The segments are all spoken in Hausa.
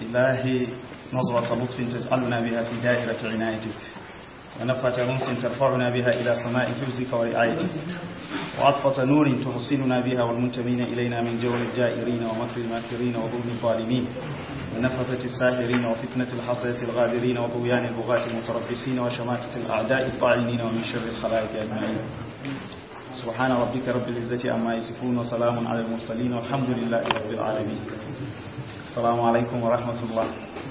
الله نظرة لطف تجعلنا بها في دائرة عنايتك ونفة أنس ترفعنا بها إلى سماء حفظك ورعايتك وعطفة نور تحصننا بها والمنتمين إلينا من جور الجائرين ومكر الماكرين وظلم الظالمين ونفثة الساحرين وفتنة الحصية الغادرين وطغيان البغاة المتربصين وشماتة الأعداء الطاعنين ومن شر الخلائق أجمعين سبحان ربك رب العزة عما يصفون وسلام على المرسلين والحمد لله رب العالمين السلام عليكم ورحمة الله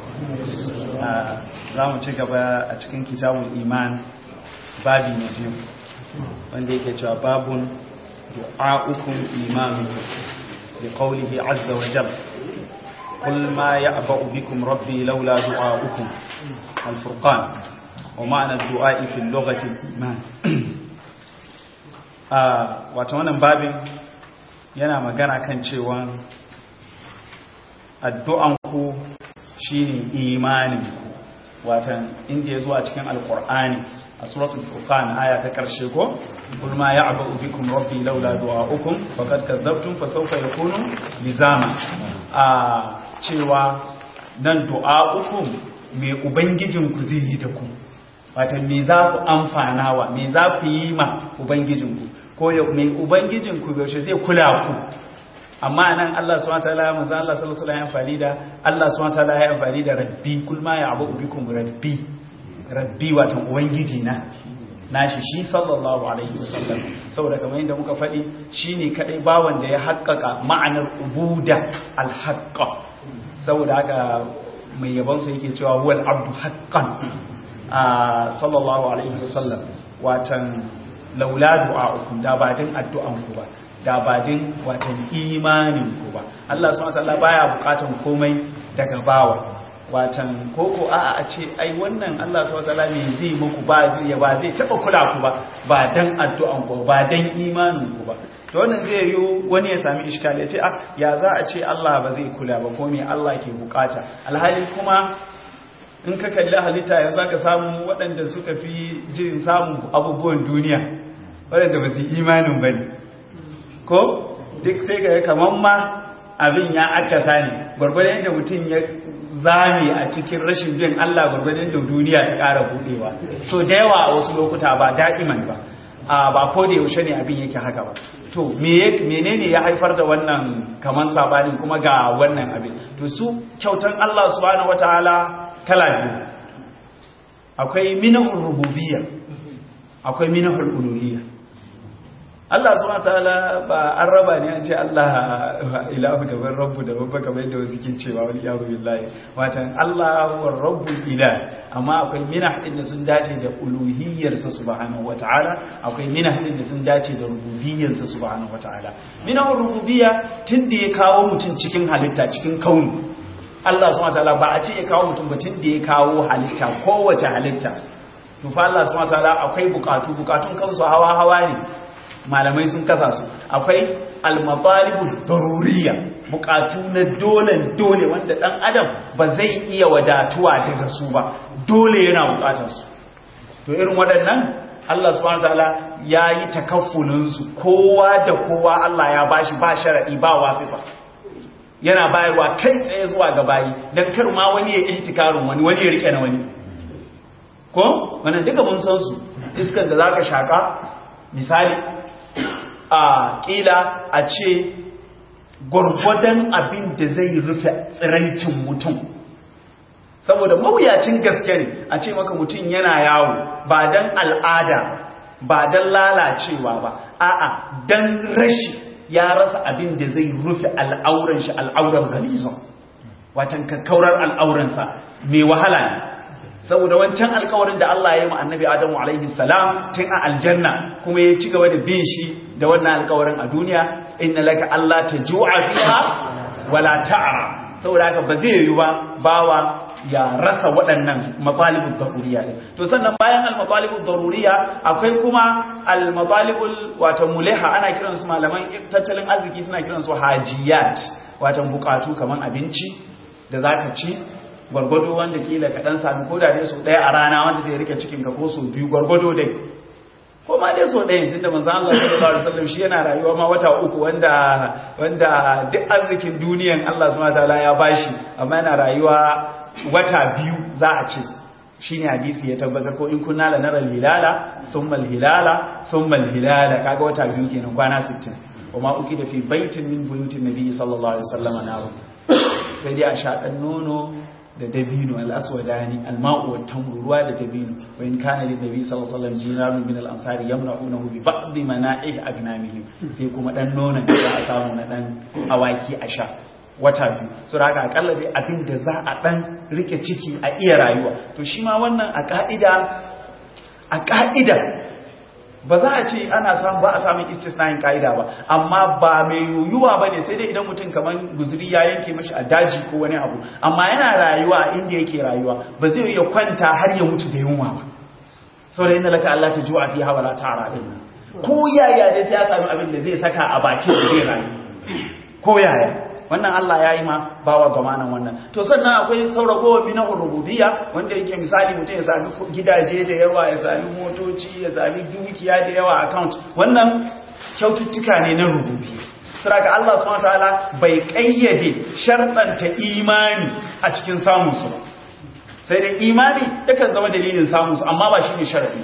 za mu ci gaba a cikin kitabun iman babi na biyu wanda yake cewa babun du'a'ukum imanukum bi qawlihi azza wa jalla qul ma ya'ba'u bikum rabbi laula du'a'ukum al-furqan wa ma'ana du'a'i fi lughati al-iman ah wato wannan babin yana magana kan cewa addu'an ku shine imanin ku watan inda ya zo a cikin alkur'ani a suratul furqan aya ta karshe ko kul ma ya'budu bikum rabbi laula du'a'ukum faqad kadzabtum fa sawfa yakunu lizama a cewa nan du'a'ukum me ubangijin ku zai yi da ku watan me za ku amfanawa me za ku yi ma ubangijin ku ko me ubangijin ku yaushe zai kula ku amma nan Allah subhanahu wataala manzo Allah sallallahu alaihi wasallam ya da Allah subhanahu wataala ya amfani da rabbi kul ma ya'budu bikum rabbi rabbi wato ubangiji na nashi shi sallallahu alaihi wasallam saboda kamar yadda muka faɗi shine kadai bawan da ya haƙƙaƙa ma'anar ubuda alhaqqa saboda haka mai yabon sa yake cewa huwal abdu haqqan sallallahu alaihi wasallam watan laula du'a'ukum da ba din addu'an ku ba da ba din watan imanin ku ba Allah subhanahu wataala baya bukatan komai daga bawa watan koko a'a a ce ai wannan Allah subhanahu wataala ne zai muku ba zai ba zai taba kula ku ba ba dan addu'an ku ba dan imanin ku ba to wannan zai yi wani ya sami iskali ya ce ah ya za a ce Allah ba zai kula ba ko me Allah ke bukata alhali kuma in ka kalli halitta yanzu aka samu waɗanda suka fi jin samun abubuwan duniya waɗanda ba su imanin ba ne ko duk sai ga kamar ma abin ya aka sani gwargwadon yadda mutum ya zame a cikin rashin bin Allah gwargwadon da duniya ta ƙara buɗewa so da yawa a wasu lokuta ba da'iman ba a ba ko da yaushe ne abin yake haka ba to menene ya haifar da wannan kaman sabanin kuma ga wannan abin to su kyautan Allah subhanahu wataala kala biyu akwai minahul rububiyya akwai minahul uluhiyya Allah subhanahu wataala ba an raba ne an ce Allah ilahu daban rabbu da babba kamar yadda wasu ke cewa wani yaro billahi watan Allah wa rabbu ilah amma akwai minah din da sun dace da uluhiyyar sa subhanahu wataala akwai minah din da sun dace da rububiyyar sa subhanahu wataala minah rububiyya tun da ya kawo mutum cikin halitta cikin kauni Allah subhanahu wataala ba a ce ya kawo mutum ba tun da ya kawo halitta kowace halitta to fa Allah subhanahu wataala akwai bukatu bukatun kansu hawa hawa ne malamai sun kasa su akwai almatalibul daruriya bukatu na dole dole wanda dan adam ba zai iya wadatuwa daga su ba dole yana bukatar su to irin waɗannan Allah subhanahu wataala yayi takaffulin su kowa da kowa Allah ya bashi ba sharadi ba wasifa yana bayarwa kai tsaye zuwa ga bayi dan kar ma wani ya ihtikarin wani wani ya rike na wani ko wannan duka mun san su iskan da zaka shaka misali a ƙila a ce gwargwadon abin da zai rufe tsiraicin mutum saboda mawuyacin gaske ne a ce maka mutum yana yawo ba don al'ada ba don lalacewa ba a'a don rashi ya rasa abin da zai rufe al'auran shi al'aurar galizon watan kakkaurar al'auransa mai wahala ne saboda wancan alkawarin da Allah ya yi annabi Adamu alaihi salam tun a aljanna kuma ya ci gaba da bin shi da wannan alkawarin a duniya inna laka Allah tajua fiha wala ta'ra saboda haka ba zai yi ba bawa ya rasa waɗannan matalibul daruriya to sannan bayan al-matalibul daruriya akwai kuma al-matalibul wato muleha ana kiransu malaman tattalin arziki suna kiransu hajiyat wato bukatu kaman abinci da zaka ci gwargwado wanda kila ka dan sami koda dai su daya a rana wanda zai rike cikin ka ko su biyu gwargwado dai ko ma dai so ɗaya tunda manzo Allah sallallahu alaihi wasallam shi yana rayuwa ma wata uku wanda wanda duk arzikin duniyan Allah subhanahu wataala ya bashi amma yana rayuwa wata biyu za a ce shine hadisi ya tabbatar ko in kunna la nara hilala thumma hilala thumma hilala kaga wata biyu kenan kwana 60 kuma uki da fi baitin min buyutin nabi sallallahu alaihi wasallam naru sai dai a sha dan nono da dabino al-aswadani al-ma'u wa tamru ruwa da dabino wa in kana lin nabi sallallahu alaihi wasallam jinarun min al-ansari yamna'unahu bi ba'd mana'ih agnamihim sai kuma dan nonon da za a samu na dan awaki a sha wata biyu su raka akalla dai abin da za a dan rike ciki a iya rayuwa to shi ma wannan a ka'ida a ka'ida ba za a ce ana samu ba a samun istisnayin ka'ida ba amma ba mai yoyuwa ba ne sai dai idan mutum kamar guzuri ya yanke mashi a daji ko wani abu amma yana rayuwa a inda yake rayuwa ba zai iya kwanta har ya mutu da yunwa ba sau da yin laka Allah ta juwa fi hawa la tara din ko yaya dai sai ya sami abin da zai saka a bakin da zai rayu ko yaya wannan Allah ya yi ma bawa gamanan wannan to sannan akwai sauragowar bina rububiyya wanda yake misali mutum ya sami gidaje da yawa ya sami motoci ya sami dukiya da yawa account wannan kyaututtuka ne na rububiyya saboda Allah subhanahu wataala bai kayyade sharɗanta imani a cikin samun su ba sai dai imani yakan zama dalilin samun su amma ba shine sharadi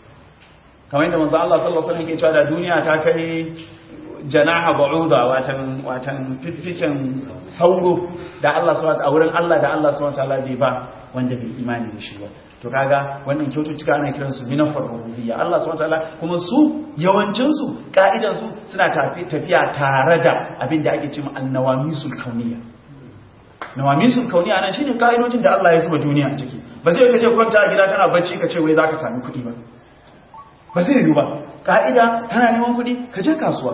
kamar yadda manzo Allah sallallahu alaihi wasallam yake cewa da duniya ta kai janaha ba'uda watan watan fifiken sauro da Allah subhanahu a wurin Allah da Allah subhanahu wataala bai ba wanda bai imani da shi ba to kaga wannan kyaututtuka ana kiran su minafar rububiyya Allah subhanahu wataala kuma su yawancin su ka'idan su suna tafiya tare da abin da ake cewa annawamisul kauniyya nawamisul kauniyya nan shine ka'idojin da Allah ya zuba duniya a ciki ba sai kace kwanta a gida kana bacci ka ce wai zaka sami kuɗi ba ba sai yi ba ka'ida kana neman kuɗi ka je kasuwa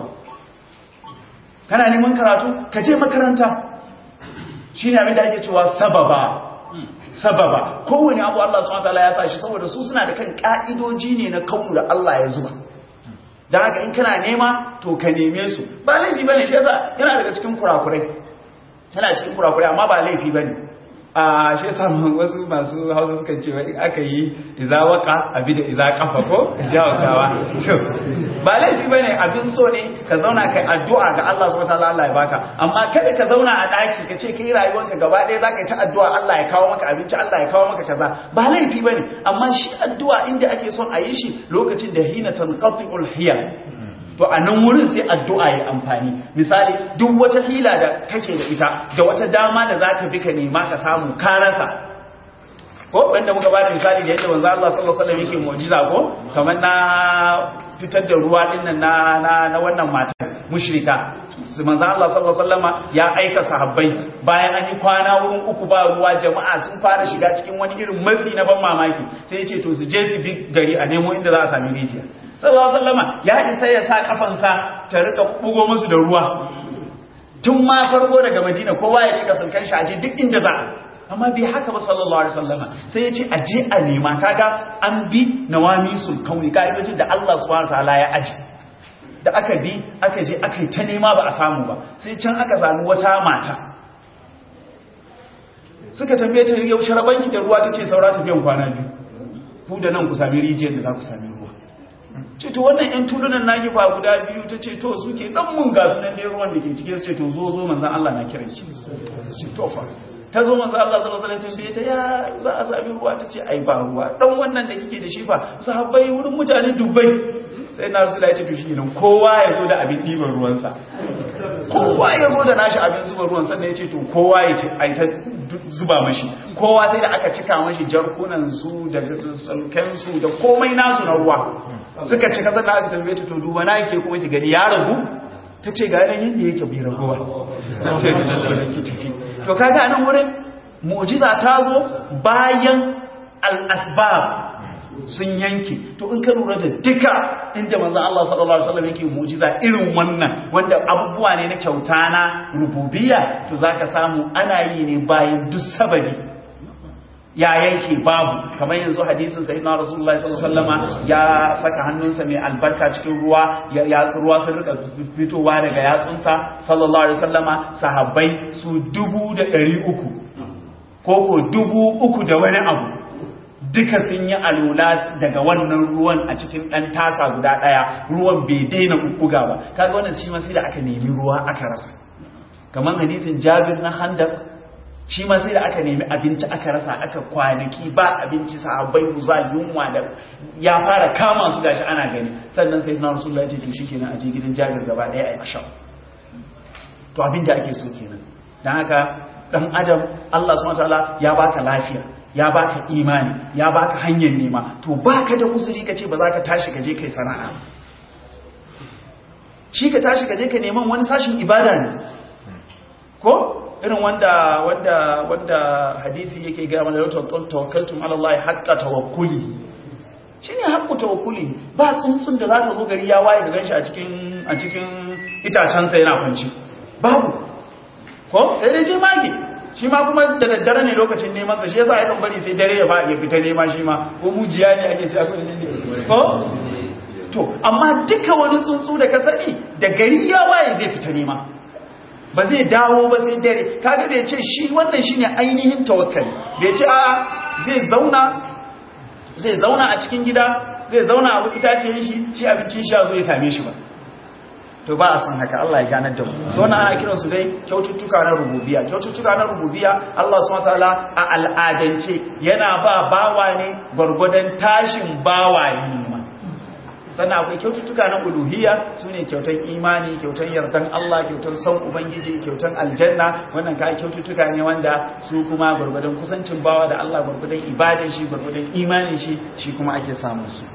kana neman karatu ka je makaranta shi ne abinda ake cewa sababa sababa kowane abu Allah subhanahu wataala ya sa shi saboda su suna da kan ka'idoji ne na kaunu da Allah ya zuba da haka in kana nema to ka neme su ba laifi bane shi yasa yana daga cikin kurakurai yana cikin kurakurai amma ba laifi bane a shi yasa wasu masu hausa suka ce in aka yi iza waka abi da iza kafa ko jawakawa to ba laifi bane abin so ne ka zauna kai addu'a ga Allah subhanahu wataala Allah ya baka amma kada ka zauna a daki ka ce kai rayuwarka gaba ɗaya zaka yi ta addu'a Allah ya kawo maka abinci Allah ya kawo maka kaza ba laifi bane amma shi addu'a inda ake son a yi shi lokacin da hina tanqati'ul hiyal to a nan wurin sai addu'a ya amfani misali duk wata hila da kake da ita da wata dama da za ka bi ka nema ka samu ka rasa ko wanda muka ba da misali da yadda manzo Allah sallallahu alaihi wasallam yake mu'jiza ko kamar na fitar da ruwa din nan na na, na wannan mata mushrika manzo Allah sallallahu alaihi wasallam ya aika sahabbai bayan an yi kwana wurin uku ba ruwa jama'a sun fara shiga cikin wani irin matsi na ban mamaki sai ya ce to su je su bi gari a nemo inda za a sami rijiya sallallahu alaihi wasallam ya isa ya sa kafansa ta rika bugo musu da ruwa tun ma farko daga Madina kowa ya cika sulkan shi aje duk inda za amma bai haka ba sallallahu alaihi wasallam sai ya ce aje a nema kaga an bi nawami sulkauni kaidojin da Allah subhanahu wataala ya aji da aka bi aka je aka yi ta nema ba a samu ba sai can aka samu wata mata suka tambaye ta yaushe rabanki da ruwa tace saura tafiyan kwana biyu ku da nan ku sami rijiyar da za ku sami ruwa ce to wannan yan tulunan naki fa guda biyu ta ce to suke dan mun ga sunan dai ruwan da ke cike ce to zo zo manzon Allah na kiran shi ce to fa ta zo manzon Allah sallallahu alaihi wasallam tambaye ta ya za a sami ruwa ta ce ai ba ruwa dan wannan da kike da shi fa sahabbai wurin mutane dubbai sai na rasulullahi ya ce to shi nan kowa ya zo da abin diban ruwansa kowa ya zo da nashi abin zuba ruwan sannan ya ce to kowa ya ce ai ta zuba mashi kowa sai da aka cika mashi jarkunan su da salken su da komai nasu na ruwa suka cika sannan aka tambaye ta to duba na yake kuma ki gani ya ragu ta ce ga yanayin yadda yake bai raguwa zan ce da shi da ki tafi to kaga nan wurin mu'jiza ta zo bayan al-asbab sun yanke to in ka lura da duka inda manzon Allah sallallahu alaihi wasallam yake mu'jiza irin wannan wanda abubuwa ne na kyauta na rububiyya to zaka samu ana yi ne bayan duk sababi ya yanke babu kamar yanzu hadisin sayyidina rasulullahi sallallahu alaihi wasallama ya saka hannunsa mai albarka cikin ruwa ya ruwa sun rika fitowa daga yatsunsa sallallahu alaihi wasallama sahabbai su dubu da ɗari uku ko ko dubu uku da wani abu duka sun yi alula daga wannan ruwan a cikin ɗan tasa guda ɗaya ruwan bai daina bubbuga ba kaga wannan shi ma sai da aka nemi ruwa aka rasa kamar hadisin jabir na handak shi ma sai da aka nemi abinci aka rasa aka kwanaki ba abinci sahabbai za yunwa da ya fara kama su gashi ana gani sannan sai na rasulullahi ya ce shi kenan a je gidan jabir gaba ɗaya a yi asham to abin da ake so kenan don haka dan adam Allah subhanahu wataala ya baka lafiya ya baka imani ya baka hanyar nema to baka da uzuri kace ba za ka tashi ka je kai sana'a shi ka tashi ka je ka neman wani sashin ibada ne ko irin wanda wanda wanda hadisi yake ga mana da tawakkaltum ala Allah haqqa tawakkuli shine haqqu tawakkuli ba tsuntsun da zaka zo gari ya waye ga ganshi a cikin a cikin itacen sa yana kwanci babu ko sai dai jemage shi ma kuma da daddare ne lokacin neman sa shi yasa ya bari sai dare ya ba ya fita nema shi ma ko mujiya ne ake ci akwai ne ko to amma duka wani tsuntsu da ka sani da gari ya waye zai fita nema ba zai dawo ba sai dare kaga bai ce shi wannan shine ainihin tawakkali bai ce a zai zauna zai zauna a cikin gida zai zauna a itacen shi shi abincin shi zo ya same shi ba to ba a san haka Allah ya ganar da mu so wannan ana kiran su dai kyaututtuka na rububiyya kyaututtuka na rububiyya Allah subhanahu wataala a al'adance yana ba bawa ne gurgudan tashin bawa ne ma sannan akwai kyaututtuka na uluhiyya sune kyautan imani kyautan yardan Allah kyautan son ubangiji kyautan aljanna wannan kai kyaututtuka ne wanda su kuma gurgudan kusancin bawa da Allah gurgudan ibadan shi gurgudan imanin shi shi kuma ake samun su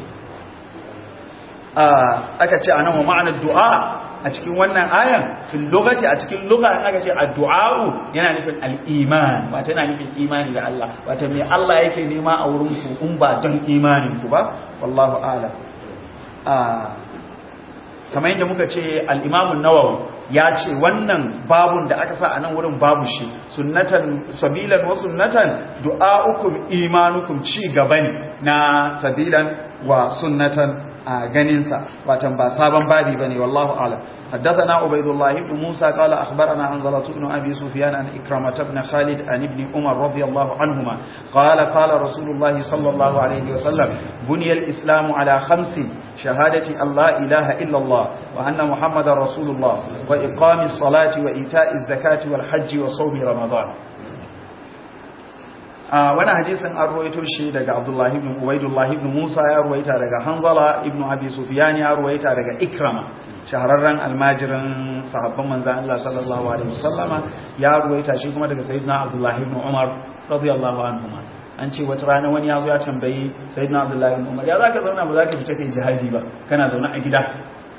aka ce a nan wa ma'anar du'a a cikin wannan ayan fil lugati a cikin lugha aka ce addu'a'u yana nufin al-iman wata yana nufin imani da Allah wata me Allah yake nema a wurin ku in ba don imanin ku ba wallahu a'lam kamar yadda muka ce al-Imam an-Nawawi ya ce wannan babun da aka sa a nan wurin babu shi sunnatan sabilan wa sunnatan du'a'ukum imanukum ci gaba ne na sabilan wa sunnatan a ganinsa watan ba sabon babi bane wallahu a'lam حدثنا عبيد الله بن موسى قال أخبرنا حنظلة بن أبي سفيان عن إكرمة بن خالد عن ابن عمر رضي الله عنهما قال قال رسول الله صلى الله عليه وسلم بني الإسلام على خمس شهادة أن لا إله إلا الله وأن محمد رسول الله وإقام الصلاة وإيتاء الزكاة والحج وصوم رمضان wani hadisin an ruwaito shi daga Abdullahi ibn Ubaidullah ibn Musa ya ruwaita daga Hanzala ibn Abi Sufyan ya ruwaita daga Ikrama shahararren almajirin sahabban manzon Allah sallallahu alaihi wasallama ya ruwaita shi kuma daga Sayyidina Abdullahi ibn Umar radiyallahu anhuma an ce wata rana wani ya zo ya tambayi Sayyidina Abdullahi ibn Umar ya zaka zauna ba zaka fita kai jihadi ba kana zaune a gida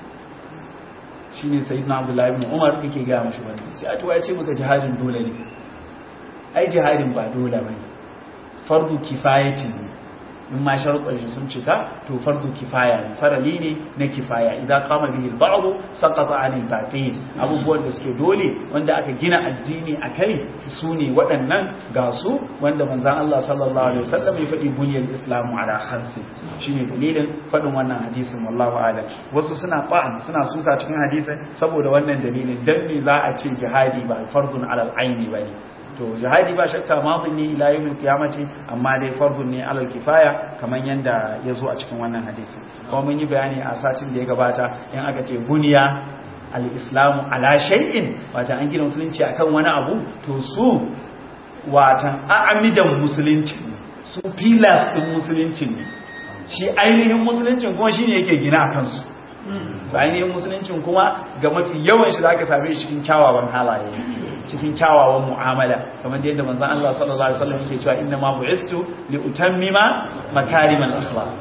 shine Sayyidina Abdullahi ibn Umar yake ga mashi wannan sai a tuwa ya ce maka jihadin dole ne ai jihadin ba dole bane fardu kifayati ne in ma sharuɗan shi sun cika to fardu kifaya ne farali ne na kifaya idan kama bihi al-ba'd saqata 'anil baqin abubuwan da suke dole wanda aka gina addini akai su ne waɗannan ga su wanda manzon Allah sallallahu alaihi wasallam ya faɗi buniyal islamu ala khamsi shine dalilin faɗin wannan hadisin wallahu a'lam wasu suna ba'an suna suka cikin hadisin saboda wannan dalilin dan me za a ce jihadi ba fardun alal aini bane to jihadi ba shakka madin ne ila yawmin qiyamati amma dai fardun ne alal kifaya kaman yanda yazo a cikin wannan hadisi kuma mun yi bayani a satin da ya gabata in aka ce buniya al-islamu ala shay'in wata an gina musulunci akan wani abu to su watan a'amidan musulunci su pillars din musulunci ne shi ainihin musuluncin kuma shine yake gina akan su ainihin musuluncin kuma ga mafi yawan shi zaka same shi cikin kyawawan halaye cikin kyawawan mu'amala kamar yadda manzon Allah sallallahu alaihi wasallam yake cewa inna ma bu'ithtu li utammima makarimal akhlaq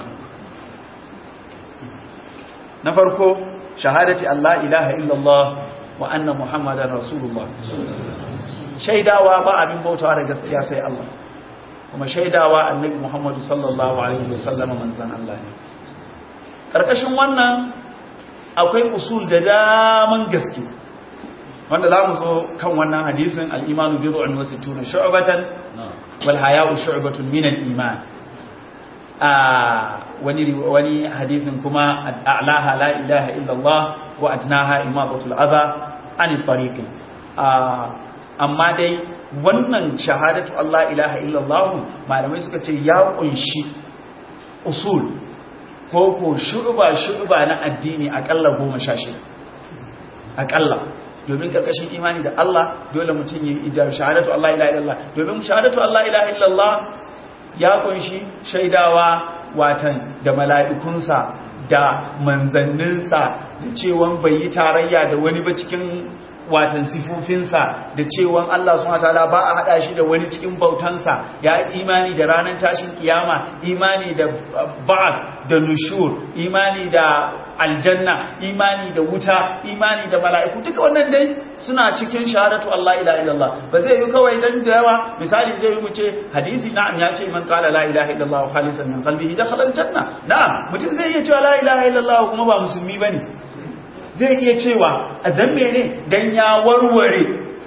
na farko shahadati Allah ilaha illallah wa anna muhammadar rasulullah shaidawa ba abin bautawa da gaskiya sai Allah kuma shaidawa annabi muhammadu sallallahu alaihi wasallam manzon Allah ne karkashin wannan akwai usul da daman gaske wanda za mu zo kan wannan hadisin al'imanu biyu an wasu tuna shu'abatan wal haya'u shu'abatun minan iman a wani wani hadisin kuma a'laha la ilaha illallah wa ajnaha imadatul adha an tariqi amma dai wannan shahadatu Allah ilaha illallah malamai suka ce ya kunshi usul ko ko shu'ba shu'ba na addini akalla 16 akalla domin karkashin imani da Allah dole mutum yi ijar shahadatu Allah ilaha illallah domin shahadatu Allah ilaha illallah ya kunshi shaidawa watan da mala'ikunsa da manzanninsa da cewan bai yi tarayya da wani ba cikin watan sifofinsa da cewan Allah subhanahu wataala ba a hada shi da wani cikin bautansa ya imani da ranar tashin kiyama imani da ba'ath da nushur imani da aljanna imani da wuta imani da mala'iku duka wannan dai suna cikin shahadatu Allah ila illallah ba zai yi kawai dan da yawa misali zai yi mu ce hadisi na'am ya ce man qala la ilaha illallah khalisan min qalbihi dakhala aljanna na'am mutum zai iya cewa la ilaha illallah kuma ba musulmi bane zai iya cewa a dan mene dan ya warware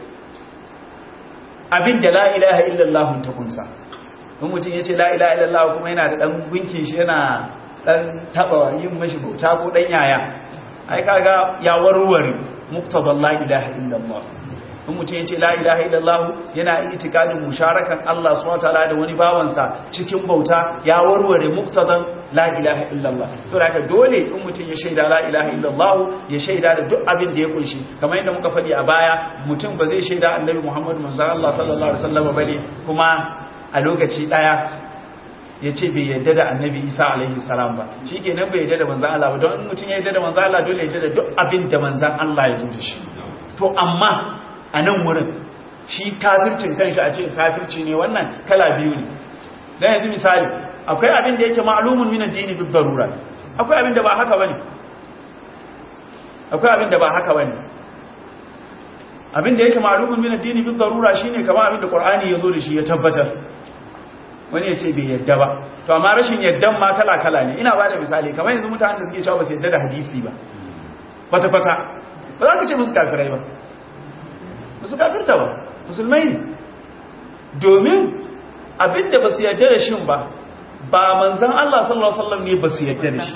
abin da la ilaha illallah ta kunsa in mutum ya ce la ilaha illallah kuma yana da dan gunkin shi yana dan taba yin mashi bauta ko dan yaya ai kaga ya warware muktaban la ilaha illallah in mutum ya ce la ilaha illallah yana itikadin musharakan Allah subhanahu wataala da wani bawansa cikin bauta ya warware muktadan la ilaha illallah saboda haka dole in mutum ya shaida la ilaha illallah ya shaida da duk abin da ya kunshi kamar yadda muka faɗi a baya mutum ba zai shaida annabi Muhammad manzon Allah sallallahu alaihi wasallam bane kuma a lokaci daya ya ce bai yadda da annabi isa alaihi salam ba shi kenan bai yadda da manzan Allah ba don mutum ya yadda da manzan Allah dole yadda da duk abin da manzan Allah ya zo da shi to amma a nan wurin shi kafircin kanshi a ce kafirci ne wannan kala biyu ne dan yanzu misali akwai abin da yake ma'lumun min ad-dini bi darura akwai abin da ba haka bane akwai abin da ba haka bane abin da yake ma'lumun min ad-dini bi darura shine kamar abin da Qur'ani ya zo da shi ya tabbatar wani ya ce bai yadda ba to amma rashin yaddan ma kala-kala ne ina ba da misali kamar yanzu mutanen da suke cewa ba su yadda da hadisi ba kwata-kwata ba za ka ce musu kafirai ba musu kafirta ba musulmai ne domin abinda ba su yadda da shin ba ba manzan Allah sallallahu Alaihi wasallam ne ba su yadda da shi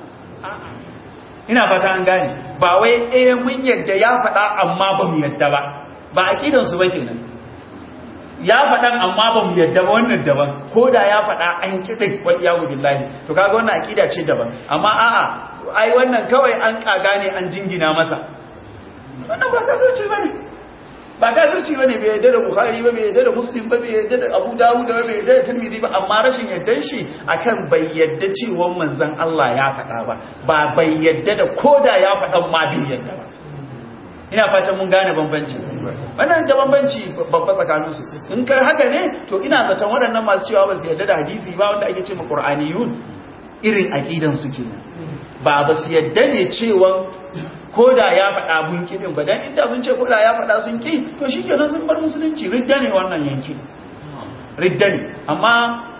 ina fata an gane ba wai eh mun yadda ya faɗa amma ba mu yadda ba ba aƙidansu ba kenan ya faɗan amma ba mu yadda ba wannan daban ko da ya faɗa an kiɗin wal iyawu billahi to kaga wannan aƙida ce daban amma a'a ai wannan kawai an kaga ne an jingina masa wannan ba kafirci bane ba kafirci bane bai yadda da bukhari ba bai yadda da muslim ba bai yadda da abu dawud ba bai yadda da tirmidhi ba amma rashin yaddan shi akan bai yadda cewa manzon Allah ya faɗa ba ba bai yadda da koda ya faɗan ma bai yadda ba ina fatan mun gane bambanci wannan da bambanci babba tsakaninsu in kai haka ne to ina zaton waɗannan masu cewa ba su yarda da hadisi ba wanda ake ce ma qur'aniyun irin aqidan su kenan ba ba su yarda ne cewa koda ya faɗa bun kidin ba dan inda sun ce koda ya faɗa sun ki to shikenan sun bar musulunci ridda ne wannan yanki ridda ne amma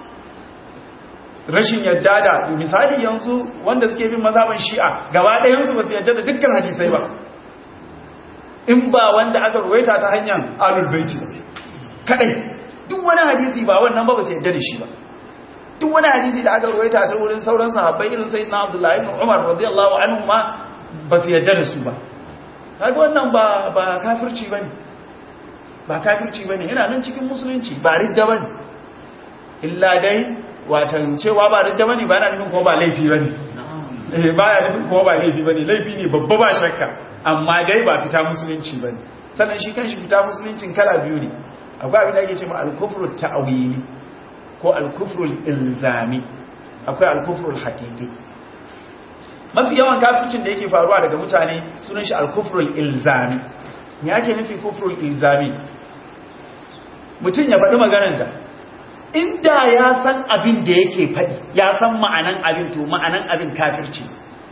rashin yadda da misali yanzu wanda suke bin mazhaban shi'a gaba ɗayan su ba su yarda da dukkan hadisai ba in ba wanda aka ruwaita ta hanyar alul baiti kadai duk wani hadisi ba wannan ba ba sai yadda da shi ba duk wani hadisi da aka ruwaita ta wurin sauran sahabbai irin sayyidina abdullahi ibn umar radiyallahu anhu ma ba su yadda da su ba kaga wannan ba ba kafirci bane ba kafirci bane yana nan cikin musulunci ba ridda bane illa dai watan cewa ba ridda bane ba yana nufin ko ba laifi bane eh baya nufin ko ba laifi bane laifi ne babba ba shakka amma dai ba fita musulunci ba ne sannan shi kan shi fita musuluncin kala biyu ne akwai abin da ake ce ma alkufrul ta'awili ko alkufrul ilzami akwai alkufrul haqiqi mafi yawan kafircin da yake faruwa daga mutane sunan shi alkufrul ilzami me ake nufi kufrul ilzami mutum ya faɗi maganar da inda ya san abin da yake faɗi ya san ma'anan abin to ma'anan abin kafirci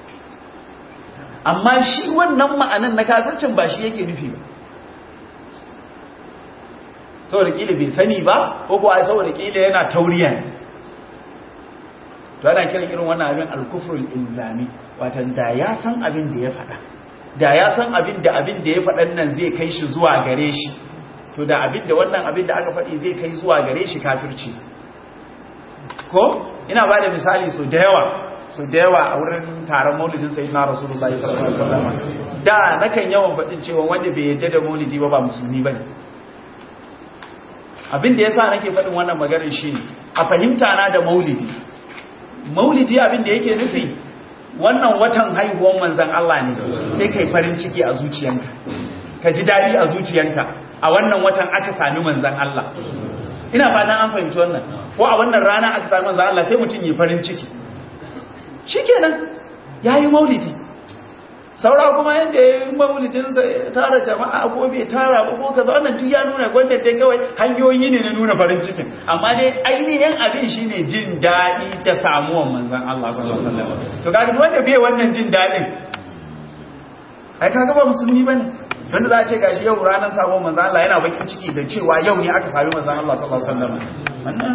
amma shi wannan ma'anan na kafircin ba shi yake nufi ba saboda kila bai sani ba ko kuwa saboda kila yana tauriya ne to ana kiran irin wannan abin alkufrul inzami watan da ya san abin da ya faɗa da ya san abin da abin da ya faɗan nan zai kai shi zuwa gare shi to da abin da wannan abin da aka faɗi zai kai zuwa gare shi kafirci ko ina ba da misali so da yawa su da yawa a wurin taron maulidin sai na rasulullahi sallallahu alaihi wasallam da nakan yawan faɗin cewa wanda bai yadda da maulidi ba ba musulmi bane abin da yasa nake faɗin wannan maganar shi a fahimta na da maulidi maulidi abin da yake nufi wannan watan haihuwar manzon Allah ne sai kai farin ciki a zuciyanka ka ji dadi a zuciyanka a wannan watan aka sami manzon Allah ina fatan an fahimci wannan ko a wannan rana aka sami manzon Allah sai mutum yi farin ciki shikenan yayi maulidi saura kuma yadda ya yi maulidinsa ya tara jama'a ko bai tara ba ko kaza wannan duk ya nuna gwanda dai kawai hanyoyi ne na nuna farin cikin amma dai ainihin abin shine jin daɗi da samuwan manzon Allah sallallahu alaihi wasallam to kaga wanda bai wannan jin daɗin ai kaga ba musulmi bane wanda za a ce gashi yau ranar samuwan manzon Allah yana bakin ciki da cewa yau ne aka sami manzon Allah sallallahu alaihi wasallam wannan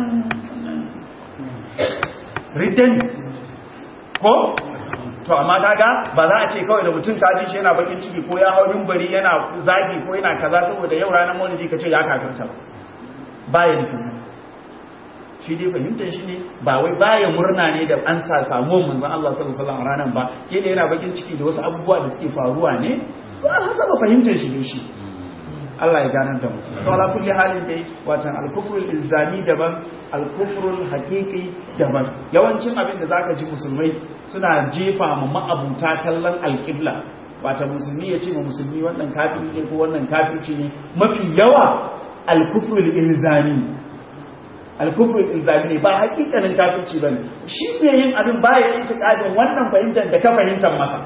riddan ko to amma kaga ba za a ce kawai da mutum ka ji shi yana bakin ciki ko ya hau mimbari yana zagi ko yana kaza saboda yau ranar maulidi ka ce ya kafirta ba ya nufin shi dai fahimtar shi ne ba wai baya murna ne da an sa samuwar manzon Allah sallallahu alaihi wasallam ranar ba ke da yana bakin ciki da wasu abubuwa da suke faruwa ne so an hasaba fahimtar shi ne shi Allah ya ganar da mu so ala kulli halin dai watan al-kufrul ilzami daban al-kufrul haqiqi daban yawancin abin da zaka ji musulmai suna jefa mu ma'abuta kallon al-qibla watan musulmi ya ce ma musulmi wannan kafiri ne ko wannan kafirci ne mafi yawa al-kufrul ilzami al-kufrul ilzami ne ba hakikanin kafirci bane shi ne yin abin baya intiqadin wannan fahimtar da ka fahimtar masa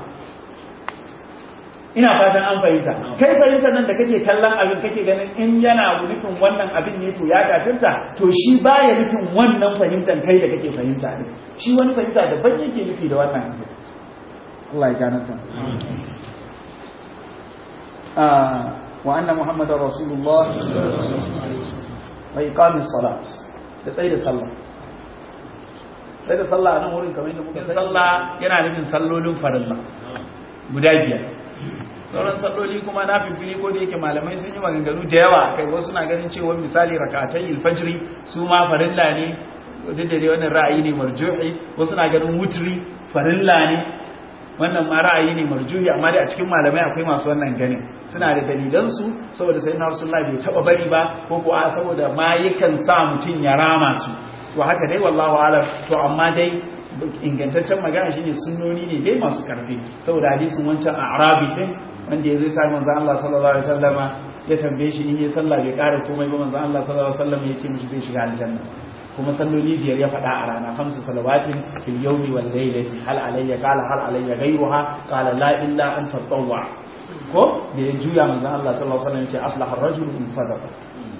ina fatan an fahimta kai fahimtar nan da kake kallon abin kake ganin in yana nufin wannan abin ne to ya kafirta to shi baya nufin wannan fahimtar kai da kake fahimta ne shi wani fahimta daban yake nufi da wannan abin Allah ya gane ta wa anna muhammadar rasulullah wa iqamis salat da tsaye da sallah tsaye da sallah a nan wurin kamar yadda muka sallah yana nufin sallolin farilla guda biyar sauran salloli kuma na fifili ko da yake malamai sun yi maganganu da yawa kai wasu na ganin cewa misali rakatan ilfajiri su ma farilla ne duk da dai wannan ra'ayi ne marjuhi wasu na ganin wutri farilla ne wannan ma ra'ayi ne marjuhi amma dai a cikin malamai akwai masu wannan ganin suna da dalilan su saboda sayyidina rasulullahi bai taba bari ba ko ko a saboda ma yakan sa mutun ya rama su to haka dai wallahu alam to amma dai ingantaccen magana shine sunnoni ne dai masu karfi saboda hadisin wancan a'rabi din wanda ya zai sami manzan Allah sallallahu Alaihi wasallama ya tambaye shi in yi sallah bai ƙara komai ba manzan Allah sallallahu Alaihi wasallama ya ce mishi zai shiga aljanna kuma salloli biyar ya faɗa a rana hamsu salawatin fil yawmi wal laylati hal alayya qala hal alayya ghayruha qala la illa an tatawwa ko da ya juya manzan Allah sallallahu Alaihi wasallam ya ce aflaha ar-rajulu in sadaqa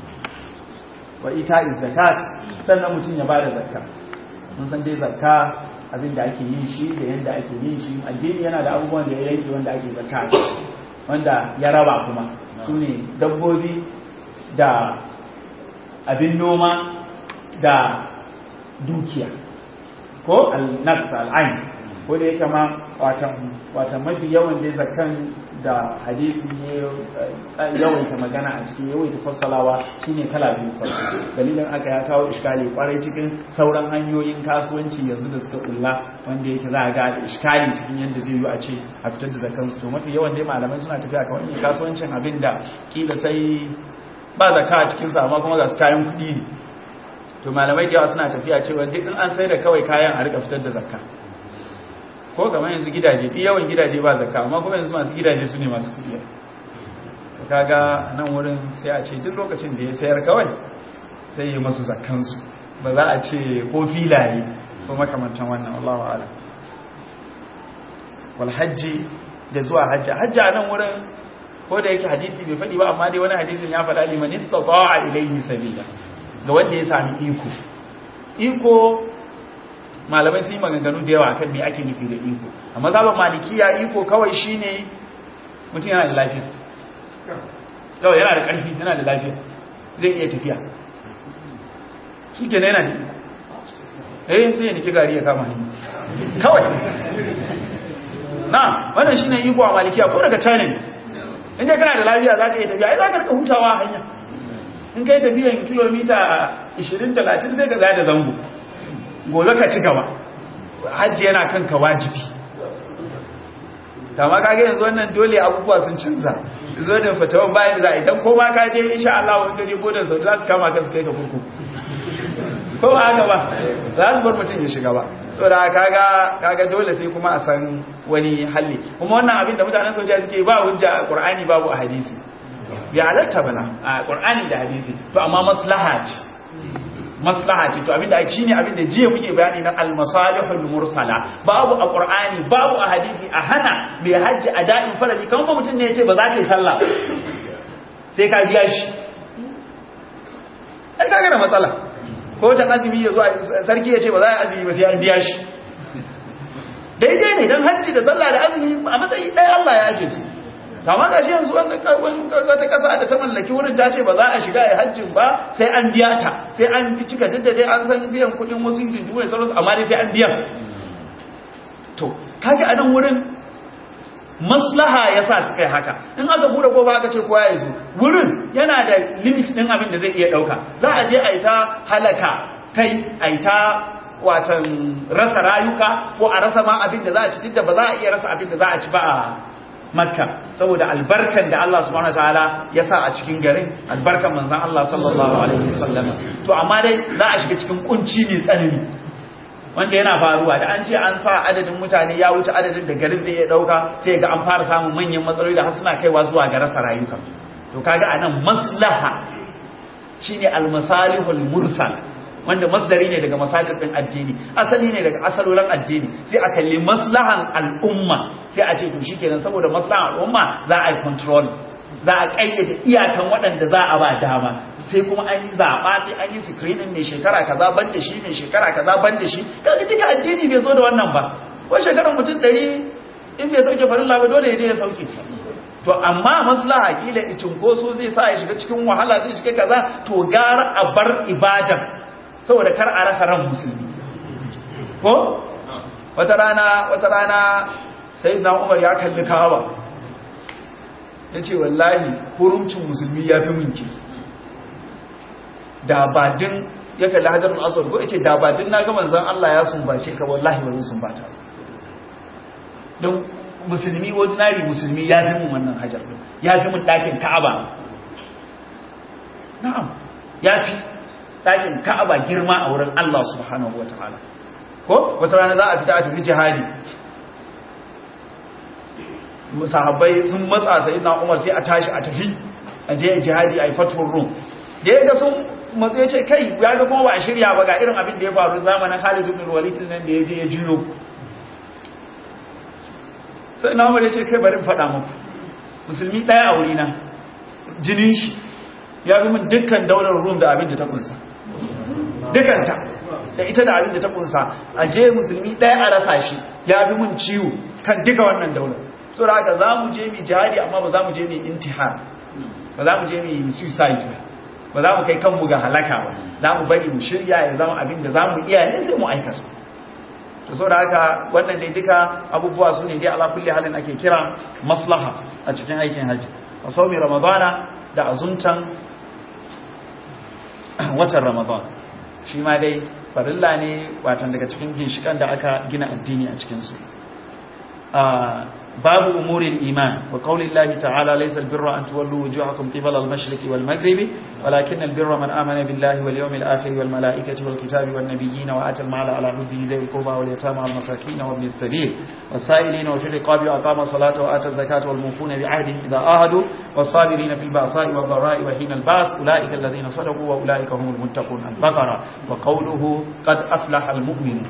wa ita'iz zakat sannan mutum ya bada zakka mun san dai zakka abin da ake yin shi da yadda ake yin shi addini yana da abubuwan da ya yanke wanda ake zakka wanda ya raba kuma su ne dabbobi da abin noma da dukiya ko al-nafs al-ain ko da yake ma watan mafi yawan da zakkan da hadisi ne yawaita magana a cikin yawaita fassalawa shine kala biyu farko dalilin aka ya kawo iskali kwarai cikin sauran hanyoyin kasuwanci yanzu da suka kulla wanda yake za a ga da iskali cikin yadda zai yi a ce a fitar da zakkan su to mafi yawan dai malamai suna tafiya kamar yin kasuwancin abin da kila sai ba zakka a cikin sa amma kuma ga su kayan kuɗi ne to malamai da yawa suna tafiya cewa duk in an sai da kawai kayan a rika fitar da zakka ko kamar yanzu gidaje duk yawan gidaje ba zakka amma kuma yanzu masu gidaje su ne masu kudi to kaga nan wurin sai a ce duk lokacin da ya sayar kawai sai yi masu zakkansu ba za a ce ko filaye ko makamantan wannan Allahu a'lam wal hajji da zuwa hajji hajji a nan wurin ko da yake hadisi bai faɗi ba amma dai wani hadisin ya faɗa liman istata'a ilayhi sabila ga wanda ya sami iko iko malamai sun yi maganganu da yawa kan me ake nufi da iko a mazhaban malikiya iko kawai shine mutum yana da lafiya kawai yana da ƙarfi yana da lafiya zai iya tafiya shi ke yana da iko eh sai ya niki gari ya kama hanyar kawai na wannan shine iko a malikiya ko daga china ne in ka kana da lafiya za ka iya tafiya ai za ka rika hutawa a hanya in kai tafiyan kilomita 20-30 sai ka zaya da zango gobe ka ci gaba hajji yana kanka wajibi kama kage yanzu wannan dole abubuwa sun canza zo da fatawan bayan da za a idan ko ma ka je insha Allah wani kaje bodan sau za su kama ka su kai ka kurkuku ko ba haka ba za su bar mutum ya shiga ba saboda kaga kaga dole sai kuma a san wani halli kuma wannan abin da mutanen Saudiya suke ba hujja a Qur'ani babu a hadisi ya halatta bana a Qur'ani da hadisi to amma maslaha ce maslaha ce to abinda ake shine abinda jiya muke bayani na al-masalihul mursala babu a Qur'ani babu a hadisi a hana mai hajji a da'in farali kamar ba mutum ne ya ce ba za ka yi sallah sai ka biya shi ai kaga da matsala ko ta azumi ya zo sarki ya ce ba za a azumi ba sai an biya shi daidai ne don hajji da sallah da azumi a matsayi ɗaya Allah ya aje su kama ga shi yanzu wata ƙasa da ta mallaki wurin ta ce ba za a shiga a hajjin ba sai an biya ta sai an fi cika duk da dai an san biyan kuɗin wasu jinjimai sauransu amma dai sai an biya to kage a nan wurin maslaha ya sa su kai haka in aka bude ko ba aka ce kowa ya zo wurin yana da limit ɗin abin da zai iya ɗauka za a je a yi ta halaka kai a yi ta watan rasa rayuka ko a rasa ma abin da za a ci da ba za a iya rasa abin da za a ci ba a makka saboda albarkan da Allah subhanahu wataala ya sa a cikin garin albarkan manzon Allah sallallahu alaihi wasallam to amma dai za a shiga cikin kunci mai tsanani wanda yana faruwa da an ce an sa adadin mutane ya wuce adadin da garin zai iya dauka sai ga an fara samun manyan matsaloli da har suna kaiwa zuwa ga rasa rayuka to kaga anan maslaha shine almasalihul mursal wanda masdari ne daga masajir din addini asali ne daga asalolin addini sai a kalli maslahan al'umma sai a ce to shikenan saboda maslahan al'umma za a yi control za a kayyade iyakan waɗanda za a ba dama sai kuma an yi zaɓa sai an yi screening mai shekara kaza ban da shi mai shekara kaza ban da shi kaga duka addini bai so da wannan ba ko shekarar mutum ɗari in bai sauke farilla ba dole ya je ya sauke to amma maslaha kila cinkoso zai sa ya shiga cikin wahala zai shiga kaza to gara a bar ibadan saboda kar a rasa ran musulmi ko wata rana wata rana sayyidina Umar ya kalli Kaaba yace wallahi hurumcin musulmi ya fi minki da badin ya kalli Hajarul Aswad ko yace da badin naga manzon Allah ya sumbace ka wallahi ba zan sumbata don musulmi ordinary musulmi ya fi mun wannan hajar ya fi mun dakin Ka'aba na'am ya fi ɗakin ka'aba girma a wurin Allah subhanahu wa ta'ala ko wata rana za a fita a tafi jihadi sahabbai sun matsa sai na umar sai a tashi a tafi a je jihadi a yi fatuwar rum da ya ga sun matsu ya ce kai ya ga kuma ba a shirya ba ga irin abin da ya faru zamanin Khalid ibn Walid nan da ya je ya juyo sai na umar ya ce kai bari faɗa muku musulmi ɗaya a wurina jinin shi ya bi min dukkan daular rum da abin da ta kunsa dukanta da ita da abin da ta kunsa a je musulmi ɗaya a rasa shi ya bi min ciwo kan duka wannan daular so da haka za mu je mu jihadi amma ba za mu je mu intihar ba za mu je mu suicide ba za mu kai kanmu ga halaka ba za mu bari mu shirya ya zama abin da za mu iya ne sai mu aikata to so da haka wannan dai duka abubuwa su ne dai ala kulli halin ake kira maslaha a cikin aikin haji a saumi ramadana da azuntan watan ramadan shi ma dai farilla ne watan daga cikin ginshikan da aka gina addini a cikinsu babu umurin iman wa qaulillahi ta'ala laysa albirra an tuwallu wujuhakum qibala al-mashriqi wal maghribi walakin albirra man amana billahi wal yawmil akhir wal malaikati wal kitabi wan nabiyyin wa ata al-mala ala hubbihi dhil qurba wal yatama wal masakin wa ibn as-sabil was-sa'ilin wa fil riqabi wa aqama salata wa ata az-zakata wal mufuna bi ahdihim idha ahadu was-sabirin fil ba'sa'i wad dharra'i wa hina al-ba's ulaika alladhina sadaqu wa ulaika humul muttaqun al-baqara wa qawluhu qad aflaha al-mu'minun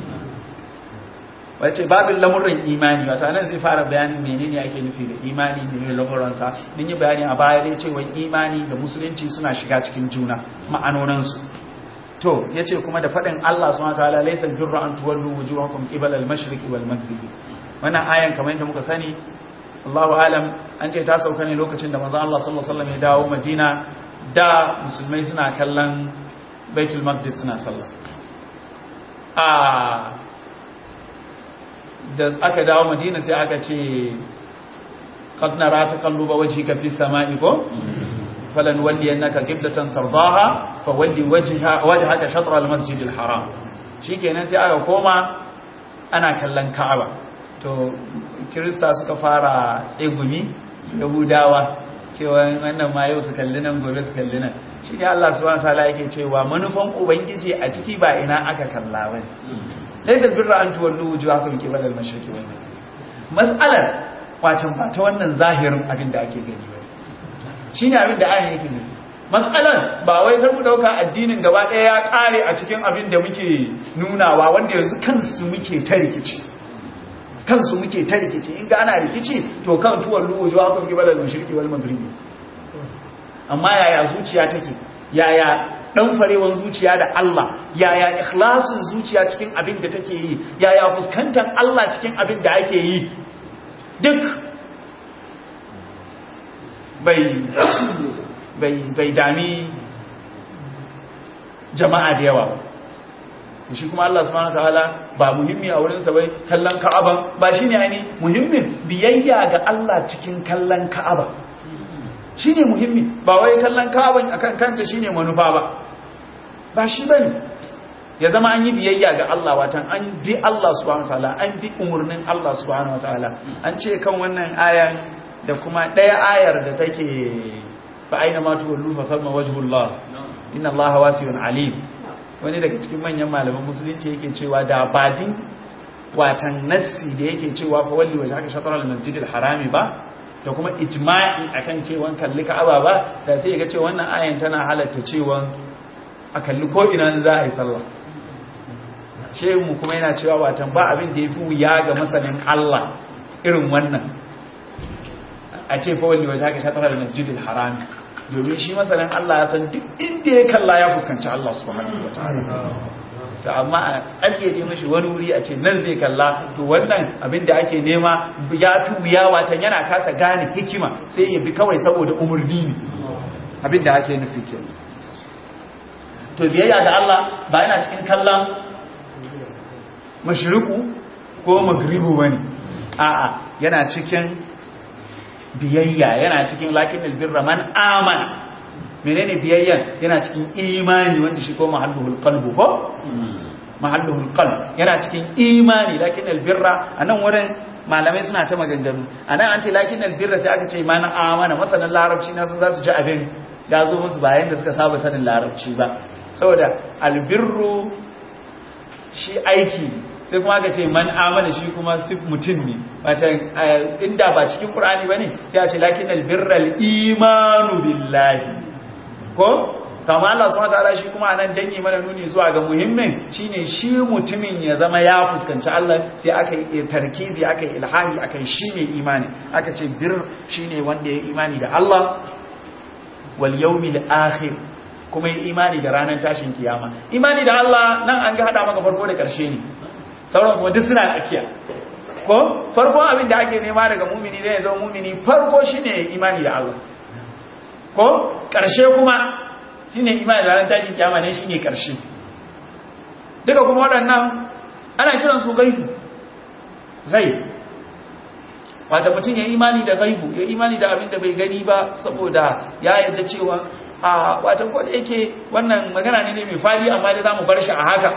wace babin lamurin imani wata nan zai fara bayanin menene ake nufi da imani ne lamuransa mun yi bayani a baya dai cewa imani da musulunci suna shiga cikin juna ma'anoninsu to yace kuma da fadin Allah subhanahu wataala laysa birra an tuwallu wujuhakum qibala al-mashriqi wal maghribi wannan ayan kamar yadda muka sani Allahu alam an ce ta sauka ne lokacin da manzon Allah sallallahu alaihi wasallam ya dawo Madina da musulmai suna kallon Baitul Maqdis suna sallah a da aka dawo madina sai aka ce qad nara taqalluba wajhika fi samai ko falan walli annaka qiblatan tardaha fa walli wajha wajhaka shatr al masjid al haram shikenan sai aka koma ana kallon ka'aba to kirista suka fara tsegumi yahudawa cewa wannan ma yau su kalli nan gobe su kalli nan shi ne Allah subhanahu wataala yake cewa manufan ubangiji a ciki ba ina aka kalla ba laysa birra an tuwallu wujuhakum qibala al-mashriqi wal maghrib mas'alar watan ba ta wannan zahirin abin da ake gani ba shine abin da ayan yake nufi mas'alar ba wai kar mu dauka addinin gaba ɗaya ya kare a cikin abin da muke nunawa wanda yanzu kansu muke ta rikici kansu muke ta rikici in ga ana rikici to kan tuwon luwu zuwa kan gibar da shirki wal magribi amma yaya zuciya take yaya dan farewan zuciya da Allah yaya ikhlasin zuciya cikin abin da take yi yaya fuskantar Allah cikin abin da ake yi duk bai bai bai dami jama'a da yawa shi kuma Allah subhanahu wataala ba muhimmi a wurinsa bai kallon Ka'aba ba shine ani muhimmin biyayya ga Allah cikin kallon Ka'aba shine muhimmi ba wai kallon Ka'aba akan kanta shine manufa ba ba shi bane ya zama an yi biyayya ga Allah watan an bi Allah subhanahu wataala an bi umurnin Allah subhanahu wataala an ce kan wannan ayar da kuma ɗaya ayar da take fa aina ma tuwallu fa famma wajhullah inna Allah wasi'un alim wani daga cikin manyan malaman musulunci yake cewa da badin watan nassi da yake cewa fa walli waje aka shatar al-masjid al-harami ba da kuma ijma'i akan cewa kalli ka'aba ba da sai ga cewa wannan ayan tana halatta cewa a kalli ko ina za a yi sallah shehu mu kuma yana cewa watan ba abin da yafi wuya ga masanin Allah irin wannan a ce fa walli waje aka shatar al-masjid al-harami domin shi masanin Allah ya san duk inda ya kalla ya fuskanci Allah subhanahu wataala to amma a ƙarƙe mashi wani wuri a ce nan zai kalla to wannan abin da ake nema ya fi wuya watan yana kasa gane hikima sai ya bi kawai saboda umarni ne abin da ake nufi ke to biyayya da Allah ba yana cikin kallon mashriku ko magribu bane a'a yana cikin biyayya yana cikin lakin albirra man amana menene biyayyan yana cikin imani wanda shi ko mahalluhul qalbu ko mahalluhul qalb yana cikin imani lakin albirra anan wurin malamai suna ta maganganu anan an ce lakin albirra sai aka ce man amana masanan larabci na sun zasu ji abin ya zo musu bayan da suka saba sanin larabci ba saboda albirru shi aiki sai kuma aka ce man amana shi kuma sif mutum ne wata inda ba cikin qur'ani bane sai a ce lakin albirral imanu billahi ko kama Allah subhanahu wataala shi kuma anan dangi mana nuni zuwa ga muhimmin shine shi mutumin ya zama ya fuskanci Allah sai aka yi tarkizi aka yi ilhahi aka shi mai imani aka ce bir shine wanda ya imani da Allah wal yawmil akhir kuma ya imani da ranar tashin kiyama imani da Allah nan an ga hada maka farko da karshe ne sauran kuma duk suna tsakiya ko farkon abin da ake nema daga mumini da ya zama mumini farko shine imani da Allah ko ƙarshe kuma shine imani da ran tashin kiyama ne shine ƙarshe duka kuma waɗannan ana kiran su gaibu ghaib wata mutum ya imani da gaibu ya imani da abin da bai gani ba saboda ya yarda cewa a wata ko da yake wannan magana ne mai fadi amma dai zamu bar shi a haka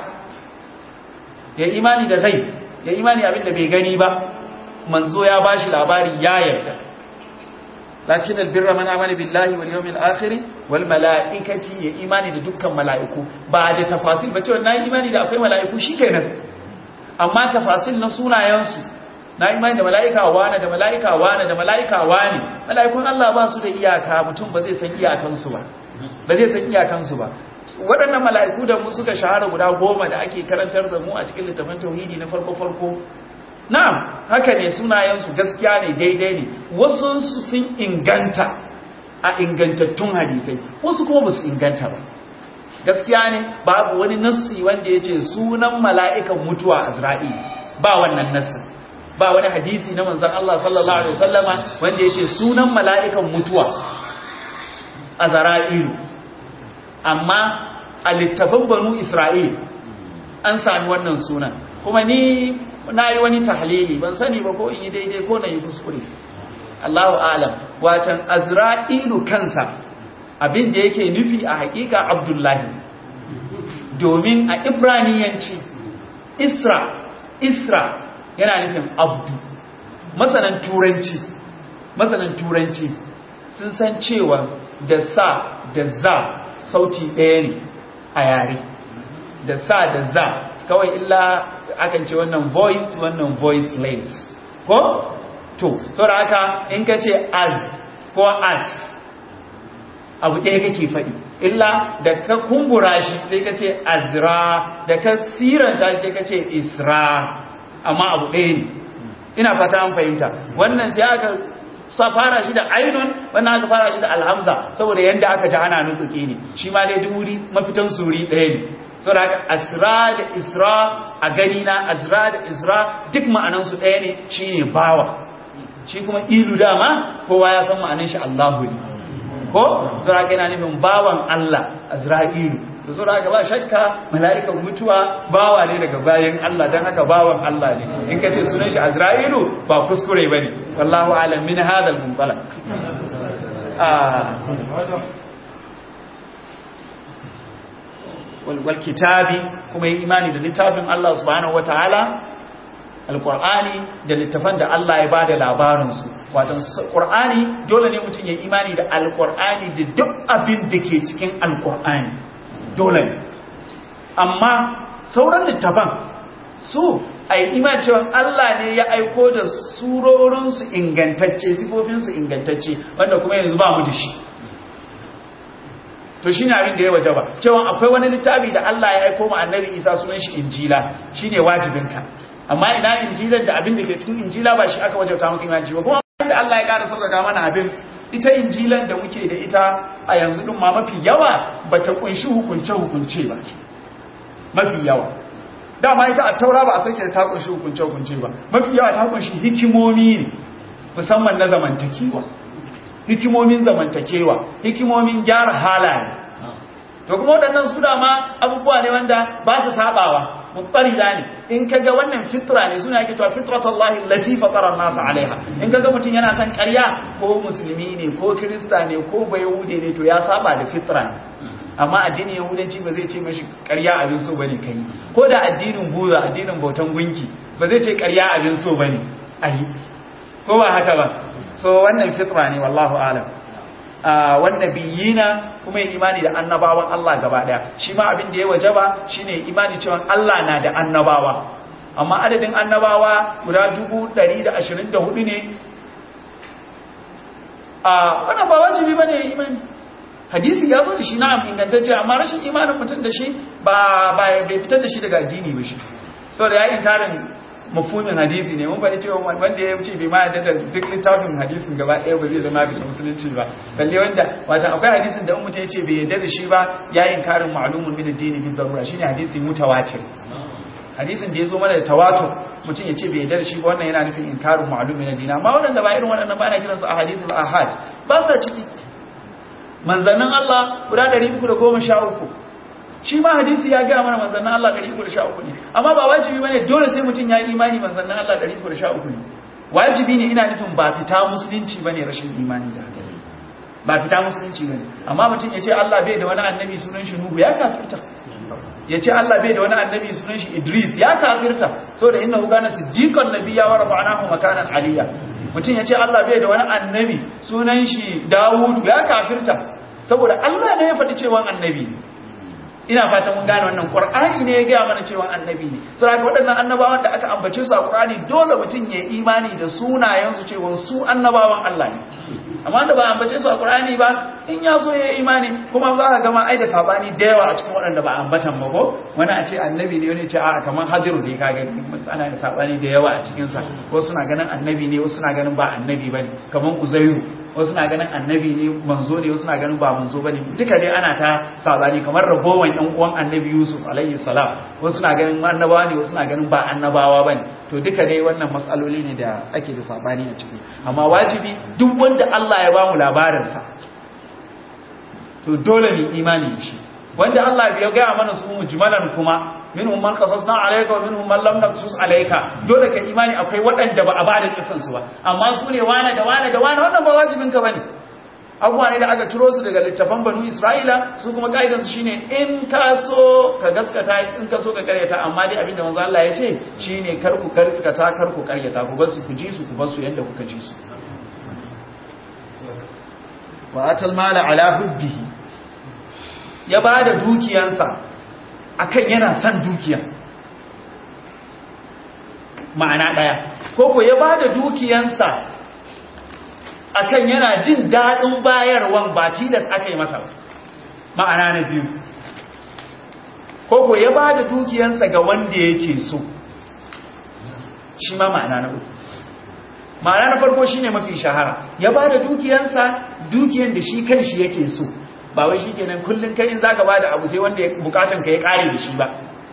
ya imani da zai ya imani abin da bai gani ba manzo ya bashi labari ya yarda lakin albirra man amana billahi wal yawmil akhir wal malaikati ya imani da dukkan malaiku ba da tafasil ba cewa na imani da akwai malaiku shikenan amma tafasil na sunayensu na imani da malaika wane da malaika wane da malaika wane malaikun Allah ba su da iyaka mutum ba zai san iyakansu ba ba zai san iyakansu ba waɗannan mala'iku da mu suka shahara guda goma da ake karantar da mu a cikin littafin tauhidi na farko-farko na'am haka ne sunayensu gaskiya ne daidai ne wasu sun inganta a ingantattun hadisai wasu kuma ba su inganta ba gaskiya ne babu wani nassi wanda ya ce sunan mala'ikan mutuwa azra'i ba wannan nassi ba wani hadisi na manzan Allah sallallahu Alaihi wasallama wanda ya ce sunan mala'ikan mutuwa azra'ilu amma a littafin banu Isra'il an sami wannan sunan kuma ni na yi wani tahlili ban sani ba ko in yi daidai ko na yi kuskure Allahu alam watan azra'ilu kansa abin da yake nufi a hakika abdullahi domin a ibraniyanci isra isra yana nufin abdu masanan turanci masanan turanci sun san cewa da sa da za sauti ɗaya ne a yare da sa da za kawai illa akan ce wannan voice wannan voiceless ko to saboda haka in ka ce as ko as abu ɗaya kake faɗi illa da ka kumbura shi sai ka ce azra da ka siranta shi sai ka ce isra amma abu ɗaya ne ina fata an fahimta wannan sai aka sa fara shi da ainun wannan aka fara shi da alhamza saboda yanda aka ji ana nutsuki ne shi ma dai duri mafitan suri ɗaya ne saboda haka asra da isra a gani na azra da isra duk ma'anansu ɗaya ne shine bawa shi kuma ilu dama kowa ya san ma'anan shi Allahu ne ko saboda yana nufin bawan Allah azra'ilu to saboda ba shakka mala'ikan mutuwa bawa ne daga bayan Allah dan haka bawan Allah ne in kace sunan shi azra'ilu ba kuskure bane wallahu alam min hadha al-muntalaq wal kitabi kuma yi imani da littafin Allah subhanahu wataala alkur'ani da littafan da Allah ya bada labarinsu watan qur'ani dole ne mutum ya imani da alkur'ani da duk abin da ke cikin alkur'ani dole ne amma sauran littafan su a yi imani cewa Allah ne ya aiko da surorinsu ingantacce sifofinsu ingantacce wanda kuma yanzu ba mu da shi to shine abin da ya waje ba cewa akwai wani littafi da Allah ya aiko mu annabi Isa sunan shi injila shine wajibinka amma ina injilan da abin da ke cikin injila ba shi aka wajauta maka imanci ba kuma da Allah ya ƙara sauƙaƙa mana abin ita injilan da muke da ita a yanzu din ma mafi yawa ba ta kunshi hukunce hukunce ba mafi yawa dama ita a taura ba a sauke da ta kunshi hukunce hukunce ba mafi yawa ta kunshi hikimomi ne musamman na zamantakewa hikimomin zamantakewa hikimomin gyara halaye to kuma waɗannan su dama abubuwa ne wanda ba su sabawa mutsarida ne in kaga wannan fitra ne suna yake cewa fitratullahi allati fatara an-nas alaiha in kaga mutun yana san ƙarya ko musulmi ne ko krista ne ko bayahude ne to ya saba da fitra ne amma addinin yahudanci ba zai ce mashi ƙarya abin so bane kai ko da addinin buza addinin bautan gunki ba zai ce ƙarya abin so bane ai ko ba haka ba so wannan fitra ne wallahu alam wanda biyina kuma yi imani da annabawan Allah gaba daya shi ma abin da ya wajaba shine imani cewa Allah na da annabawa amma adadin annabawa guda 124 ne a wannan ba wajibi bane imani hadisi ya zo da shi na'am ingantacce amma rashin imanin mutum da shi ba bai fitar da shi daga addini ba shi saboda ya yi tarin mafhumin hadisi ne mun faɗi cewa wanda ya ce bai ma yadda da duk littafin hadisin gaba ɗaya ba zai zama bisa musulunci ba balle wanda wato akwai hadisin da mutum ya ce bai yadda da shi ba ya yi karin ma'lumun min addini bi darura shine hadisi mutawatir hadisin da ya zo mana da tawatur mutum ya ce bai yadda da shi ba wannan yana nufin inkarin ma'lumin min addini amma waɗanda ba irin waɗannan ba ana kiransu a hadisul ahad ba sa ciki manzannin Allah guda 313 shi ma hadisi ya gaya mana manzannin Allah 313 ne amma ba wajibi bane dole sai mutum ya yi imani manzannin Allah 313 ne wajibi ne ina nufin ba fita musulunci bane rashin imani da haka ba fita musulunci bane amma mutum ya ce Allah bai da wani annabi sunan shi Nuhu ya kafirta ya ce Allah bai da wani annabi sunan shi Idris ya kafirta saboda innahu kana siddiqan nabiyya wa rafa'nahu makanan aliyya mutum ya ce Allah bai da wani annabi sunan shi Dawud ya kafirta saboda Allah ne ya faɗi cewa annabi ne ina fatan mun gane wannan qur'ani ne ya ga mana cewa annabi ne saboda waɗannan annabawan da aka ambace su a qur'ani dole mutum ya imani da sunayen su cewa su annabawan Allah ne amma da ba ambace su a qur'ani ba in ya so ya imani kuma za ka gama ai da sabani da yawa a cikin waɗanda ba ambatan ba ko wani a ce annabi ne wani ce a kamar hadiru ne ka gani ana da sabani da yawa a cikin sa ko suna ganin annabi ne wasu suna ganin ba annabi bane kamar uzairu wasu na ganin annabi ne manzo ne wasu na ganin ba manzo bane duka dai ana ta sabani kamar ragowan ɗan uwan annabi Yusuf alaihi salam wasu na ganin annabawa ne wasu na ganin ba annabawa bane to duka dai wannan matsaloli ne da ake da sabani a ciki amma wajibi duk wanda Allah ya bamu labarin sa to dole ne imani shi wanda Allah bai ga mana su mujmalan kuma minhum man qasasna alayka wa minhum man lam naqsus alayka dole ka imani akwai waɗanda ba a ba da kisan su ba amma su ne wane da wane da wane wannan ba wajibin ka bane abubuwa ne da aka ciro su daga littafan banu isra'ila su kuma ka'idansu shine in ka so ka gaskata in ka so ka karyata amma dai abinda manzo Allah ya ce shine kar ku karkata kar ku karyata ku bar su ku ji su ku bar su yanda kuka ji su wa atal mala ala hubbihi ya bada dukiyansa akan yana son dukiya ma'ana daya koko ya bada dukiyansa akan yana jin daɗin bayarwan ba tilas aka yi masa ma'ana na biyu koko ya ba da dukiyansa ga wanda yake so shi ma ma'ana na uku ma'ana na farko shine mafi shahara ya ba da dukiyansa dukiyan da shi kan shi yake so ba wai shi kenan kullum kai in zaka ba da abu sai wanda bukatan ka ya kare da shi ba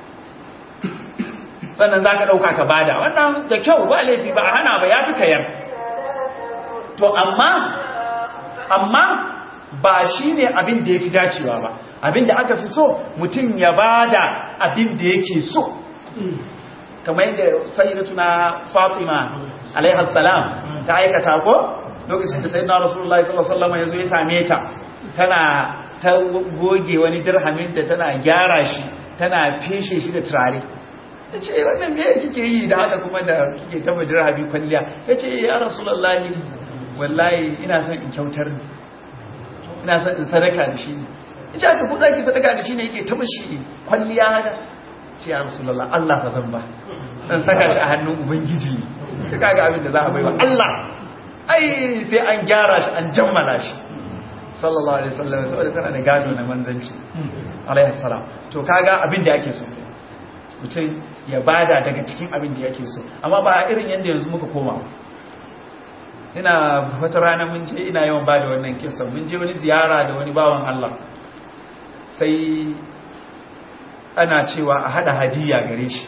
sannan zaka dauka ka bada wannan da kyau ba laifi ba a hana ba ya fi kayar to amma amma ba shi ne abin da ya fi dacewa ba abin da aka fi so mutum ya ba da abin da yake so kamar yadda sayyidatuna fatima alaihassalam ta aikata ko lokacin da sayyidina rasulullahi sallallahu alaihi wasallam ya zo ya same ta tana ta goge wani dirhaminta tana gyara shi tana feshe shi da turare ya ce wannan me kike yi da haka kuma da kike taba dirhami kwalliya ya ce ya rasulullahi wallahi ina son in kyautar ne ina son in sadaka da shi ne ita aka ku zaki sadaka da shi ne yake ta mashi kwalliya hada shi ya rasulullah Allah fa zan ba dan saka shi a hannun ubangiji ka kaga abin da za a baiwa Allah ai sai an gyara shi an jammala shi sallallahu alaihi wasallam saboda tana da gado na manzanci alaihi salam to kaga abin da yake so mutum ya bada daga cikin abin da yake so amma ba irin yanda yanzu muka koma ina wata rana mun je ina yawan ba da wannan kisan mun je wani ziyara da wani bawan Allah sai ana cewa a hada hadiya gare shi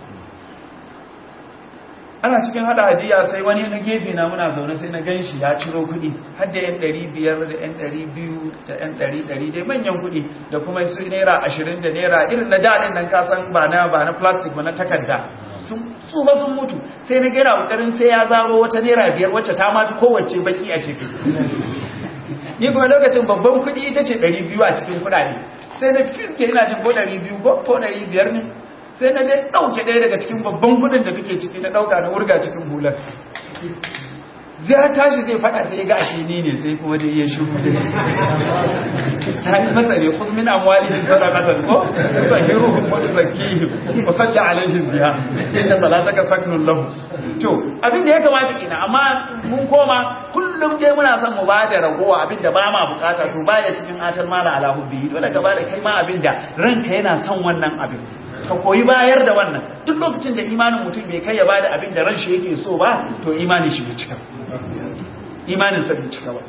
ana cikin hada hadiya sai wani na gefe na muna zaune sai na ganshi ya ciro kudi har da yan 500 da yan 200 da yan 100 dai manyan kudi da kuma su naira 20 da naira irin na daɗin nan kasan ba na ba na plastic ba na takarda su ba sun mutu sai na gina kokarin sai ya zaro wata naira biyar wacce ta ma kowace baki a ciki ni kuma lokacin babban kudi ita ce 200 a cikin kudade sai na fiske ina jin ko 200 ko 500 ne sai na dai ɗauke ɗaya daga cikin babban kudin da take ciki na ɗauka na wurga cikin hular zai tashi zai faɗa sai ga ashe ni ne sai kuma dai ya shiru da ta yi masa ne kun min amwali din sadaqatan ko tuzahiruhum wa tuzakkihim wa salli alaihim biha inna salataka saknun lahu to abin da ya kamata kina amma mun koma kullum dai muna son mu bada ragowa abin da ba ma bukata to baya cikin atal mala ala hubbi dole ka bada kai ma abin da ranka yana son wannan abin ka koyi bayar da wannan duk lokacin da imanin mutum bai kai ya bada abin da ranshi yake so ba to imanin shi bai cika imanin sa bai cika ba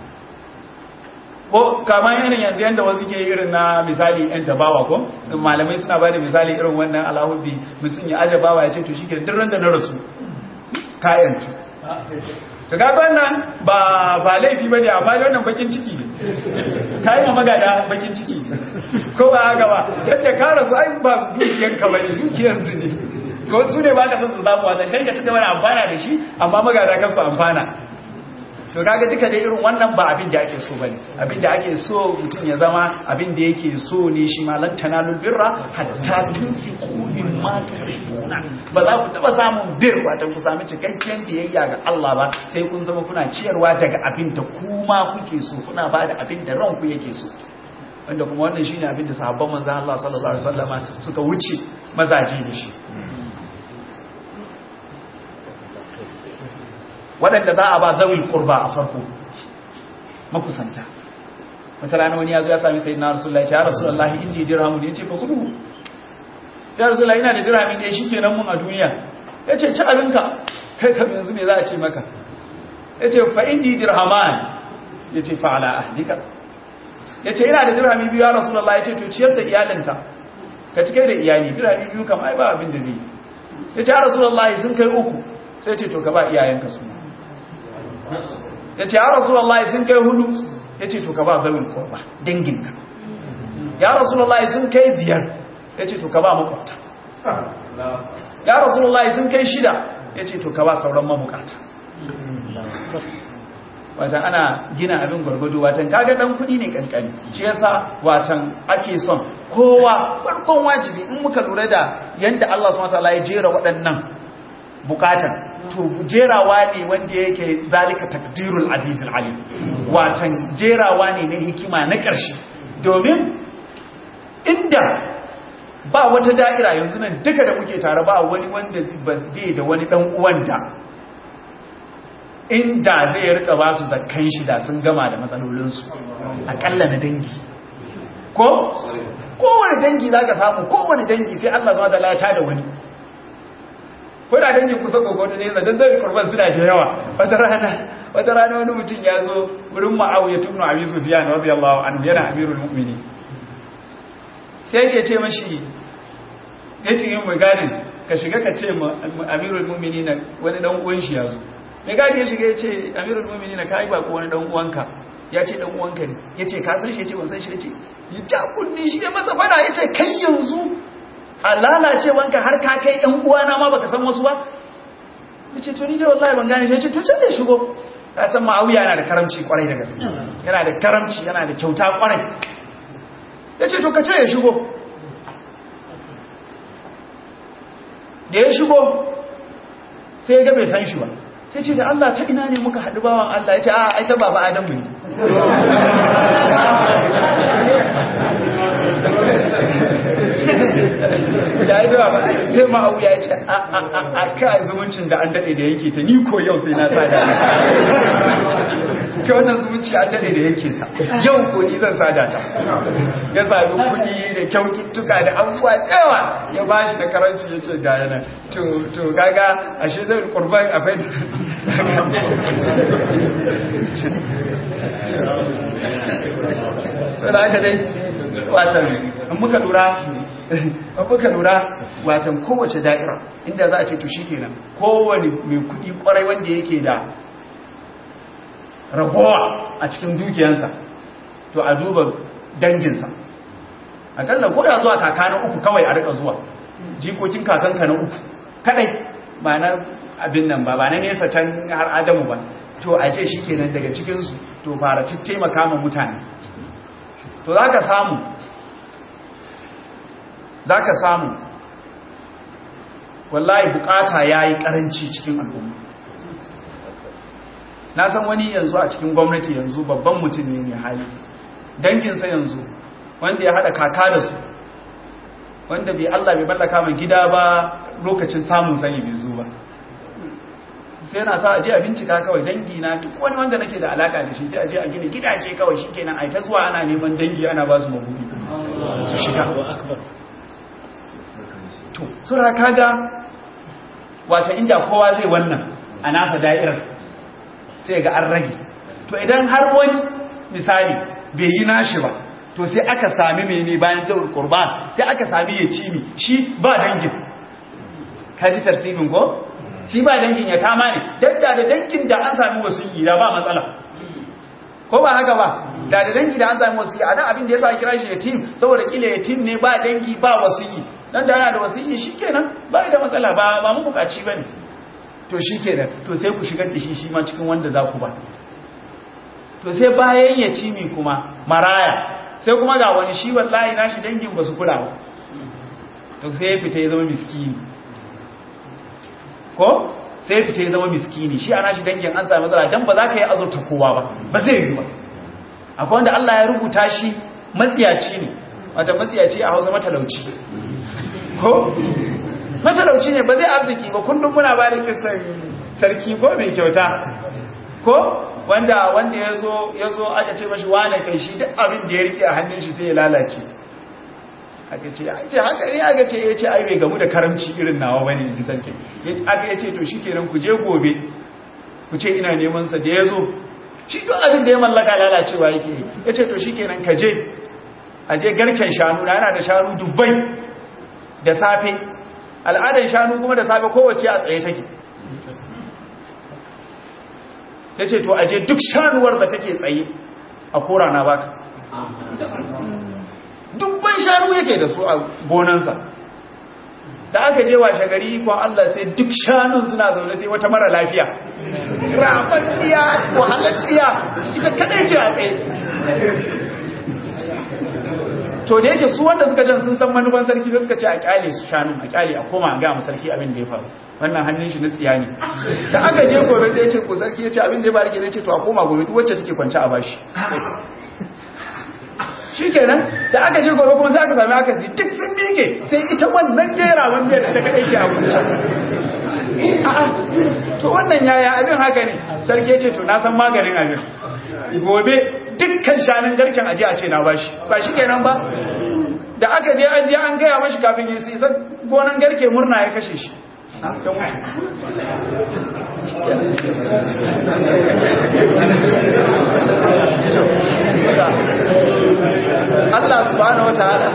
ko kama irin yanzu yanda wasu ke irin na misali yan tabawa ko malamai suna bada misali irin wannan alahubi mutum ya aje bawa ya ce to shike duk randa na rasu kayan tu ka ga wannan ba ba laifi bane amma da wannan bakin ciki ne kayan magada bakin ciki ko ba haka ba yadda ka rasu ai ba dukiyar ka bane dukiyar su ne ko su ne ba ka san su zamu wata kai ka ci gaba da amfana da shi amma magada kan su amfana to kaga duka da irin wannan ba abin da ake so bane abin da ake so mutum ya zama abin da yake so ne shi ma lan tanalul birra hatta tunfiqu mimma tuhibuna ba za ku taba samun bir wato ku sami cikakken biyayya ga Allah ba sai kun zama kuna ciyarwa daga abin da kuma kuke so kuna bada abin da ranku yake so wanda kuma wannan shine abin da sahabban manzon Allah sallallahu alaihi wasallama suka wuce mazaje da shi waɗanda za a ba zawil qurba a farko makusanta wata rana wani ya zo ya sami sayyidina rasulullahi ya rasulullahi inji dirhamu ne yace fa kudu ya rasulullahi ina da dirhami ne shikenan mun a duniya yace ci abinka kai kam yanzu me za a ce maka yace fa inji dirhaman yace fa ala ahlika ya ce yana da dirhami biyu ya rasulallah ya ce to ciyar da iyalinka ka cike da iyali dirhami biyu kam ai ba abin da zai ya ce ya rasulallah sun kai uku sai ce to ka ba iyayenka su ya ce ya rasulallah sun kai hudu ya ce to ka ba zawin korba danginka ya rasulallah sun kai biyar ya ce to ka ba makwabta ya rasulallah sun kai shida ya ce to ka ba sauran mabukata watan ana gina abin gwargwado watan kaga dan kudi ne kankani shi yasa watan ake son kowa farkon wajibi in muka lura da yanda Allah subhanahu wataala ya jera waɗannan bukatan to jerawa ne wanda yake zalika takdirul azizul alim watan jerawa ne na hikima na ƙarshe domin inda ba wata da'ira yanzu nan duka da muke tare ba wani wanda bai da wani dan uwan da inda zai rika ba su zakkan shi da sun gama da matsalolinsu akalla na dangi ko kowane dangi za ka samu kowane dangi sai Allah zuwa da lata da wani ko da dangin kusa kokoto ne zadan zai kurban suna da yawa wata rana wata rana wani mutum ya zo wurin Muawiya ibn Abi Sufyan radiyallahu anhu yana amirul mu'minin sai yake ce mashi yace yin maganin ka shiga ka ce amirul mu'minin wani dan uwan shi ya zo mai gadi ya shiga ya ce amirul mumini na kayi bako wani dan uwanka ya ce dan uwanka ne ya ce kasan shi ya ce wansan shi ya ce ya ja kunni shi ya masa fada ya ce kai yanzu a lalacewanka har ka kai yan uwana ma baka san wasu ba ya ce to ni da wallahi ban gane shi ya ce to can da shigo ka san ma'auya yana da karamci kwarai da gaske yana da karamci yana da kyauta kwarai ya ce to ka ce ya shigo da ya shigo sai ya ga bai san shi ba sai ce da Allah ta ina ne muka haɗu bawan Allah ya ce a ai ta baba Adamu ne ya yi zuwa sai ma'au ya ce a ka zumuncin da an daɗe da yake ta ni ko yau sai na sada ce wannan zumunci an daɗe da yake ta yau ko ni zan sada ta ya sami kuɗi da kyaututtuka da abubuwa yawa ya ba shi da karanci ya ce ga yana to gaga a shi zai kurban akwai sau da aka dai watan in muka lura in muka lura watan kowace da'ira inda za a ce to shi kenan kowane mai kudi kwarai wanda yake da ragowa a cikin dukiyansa to a duba danginsa akalla ko da zuwa kaka na uku kawai a rika zuwa jikokin kakanka na uku kadai ba na abin nan ba ba na nesa can har adamu ba to a ce shi kenan daga cikinsu to fara taimaka ma mutane to za ka samu za ka samu wallahi bukata ya yi karanci cikin al'umma na san wani yanzu a cikin gwamnati yanzu babban mutum ne mai hali danginsa yanzu wanda ya haɗa kaka da su wanda bai Allah bai ballaka mai gida ba lokacin samun sani bai zo ba sai yana sa aje a bincika kawai dangi na duk wani wanda nake da alaka da shi sai aje a gina gidaje kawai shikenan ai ta zuwa ana neman dangi ana ba su mabudi su shiga to sura kaga wata inda kowa zai wannan a nasa da'irar sai ga an rage to idan har wani misali bai yi nashi ba to sai aka sami mene bayan zaur qurban sai aka sami ya cimi shi ba dangin kaji tartibin ko shi ba dangin ya tama ne dadda da dangin da an sami wasiyi da ba matsala ko ba haka ba da da dangi da an sami wasiyi a nan abin da ya sa kira shi yatim saboda kila yatim ne ba dangi ba wasiyi dan da yana da wasiyi shikenan ba da matsala ba ba mu bukaci bane to shikenan to sai ku shigar da shi shi ma cikin wanda za ku ba to sai bayan yatimi kuma maraya sai kuma ga wani shi wallahi nashi dangin ba su kula ba to sai ya fita ya zama miskini ko sai ya fita ya zama miskini shi a nashi dangin an sami matsala dan ba za ka yi azurta kowa ba ba zai yi ba akwai wanda Allah ya rubuta shi matsiyaci ne wata matsiyaci a hausa matalauci ko matalauci ne ba zai arziki ba kullum muna ba da kisan sarki ko mai kyauta ko wanda wanda ya zo ya zo aka ce mashi wane kai shi duk abin da ya rike a hannun shi sai ya lalace aka ce ce haka ne aka ce ya ce ai bai gamu da karamci irin nawa bane ji sarki aka ya ce to shikenan ku je gobe ku ce ina neman sa da ya zo shi duk abin da ya mallaka lalacewa yake ya ce to shikenan ka je a je garken shanu na yana da shanu dubbai da safe al'adar shanu kuma da safe kowace a tsaye take ya ce to aje duk shanuwar da take tsaye a kora na baka dubban shanu yake da su a gonansa da aka je washe gari ikon Allah sai duk shanun suna zaune sai wata mara lafiya rabanniya wahalalliya ita kadai ce a tsaye to da yake su wanda suka jan sun san manufan sarki da suka ce a kyale su shanun a kyale a koma a gama sarki abin da ya faru wannan hannun shi na tsiya ne da aka je gobe sai ya ce ko sarki ya ce abin da ya faru ke ce to a koma gobe duk wacce take kwance a bashi shi kenan da aka je gobe kuma sai aka sami aka si duk sun bige sai ita wannan gera wanda ta kadai ce a kunce a'a to wannan yaya abin haka ne sarki ya ce to na san maganin abin gobe dukkan shanin garken aje a ce na bashi ba shi kenan ba da aka je an je an gaya mashi kafin ya sisa gonan garke murna ya kashe shi Allah subhanahu wataala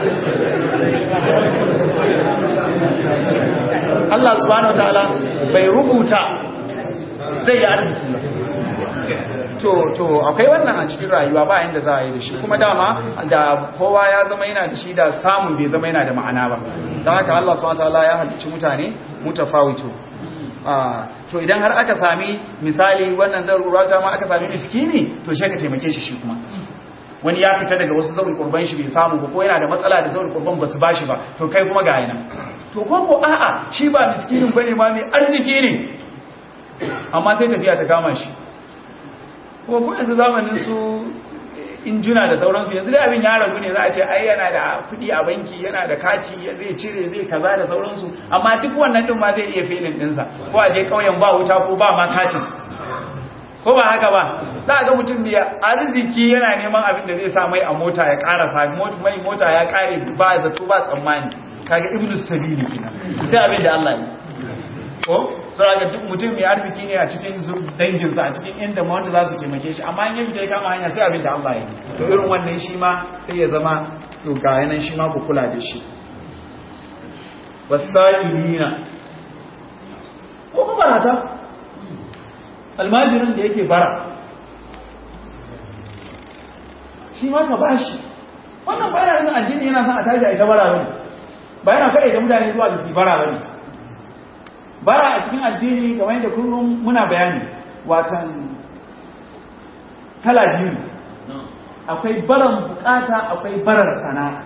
Allah subhanahu wataala bai rubuta zai yi arziki to to akwai wannan a cikin rayuwa ba inda za a yi da shi kuma dama da kowa ya zama yana da shi da samun bai zama yana da ma'ana ba don haka Allah subhanahu wataala ya halicci mutane mutafawito to idan har aka sami misali wannan zarurata ma aka sami miskini to shi ka taimake shi shi kuma wani ya fita daga wasu zaun kurban shi bai samu ba ko yana da matsala da zaun kurban ba su bashi ba to kai kuma ga yana to ko ko a'a shi ba miskinin bane ma mai arziki ne amma sai tafiya ta kama shi kuma ko yanzu zamanin su injuna da sauransu yanzu da abin ya ragu ne za a ce ai yana da kudi a banki yana da kati zai cire zai kaza da sauransu amma duk wannan din ma zai iya filin dinsa ko a je kauyen ba wuta ko ba ma katin ko ba haka ba za a ga mutum da arziki yana neman abin da zai sa mai a mota ya ƙara fa mai mota ya ƙare ba zato ba tsammani kaga ibnu sabili kenan sai abin da Allah ya ko sai ga duk mutum mai arziki ne a cikin danginsa a cikin inda ma wanda za su taimake shi amma in ya fita ya kama hanya sai abin da Allah ya yi to irin wannan shi ma sai ya zama to ga yanan shi ma ku kula da shi wasailina ko ba barata almajirin da yake bara shi ma ka bashi wannan bayan addini yana son a tashi a ita bara bane ba yana faɗa da mutane zuwa da su bara bane bara a cikin addini kamar yadda kullum muna bayani watan kala biyu akwai baran bukata akwai barar sana'a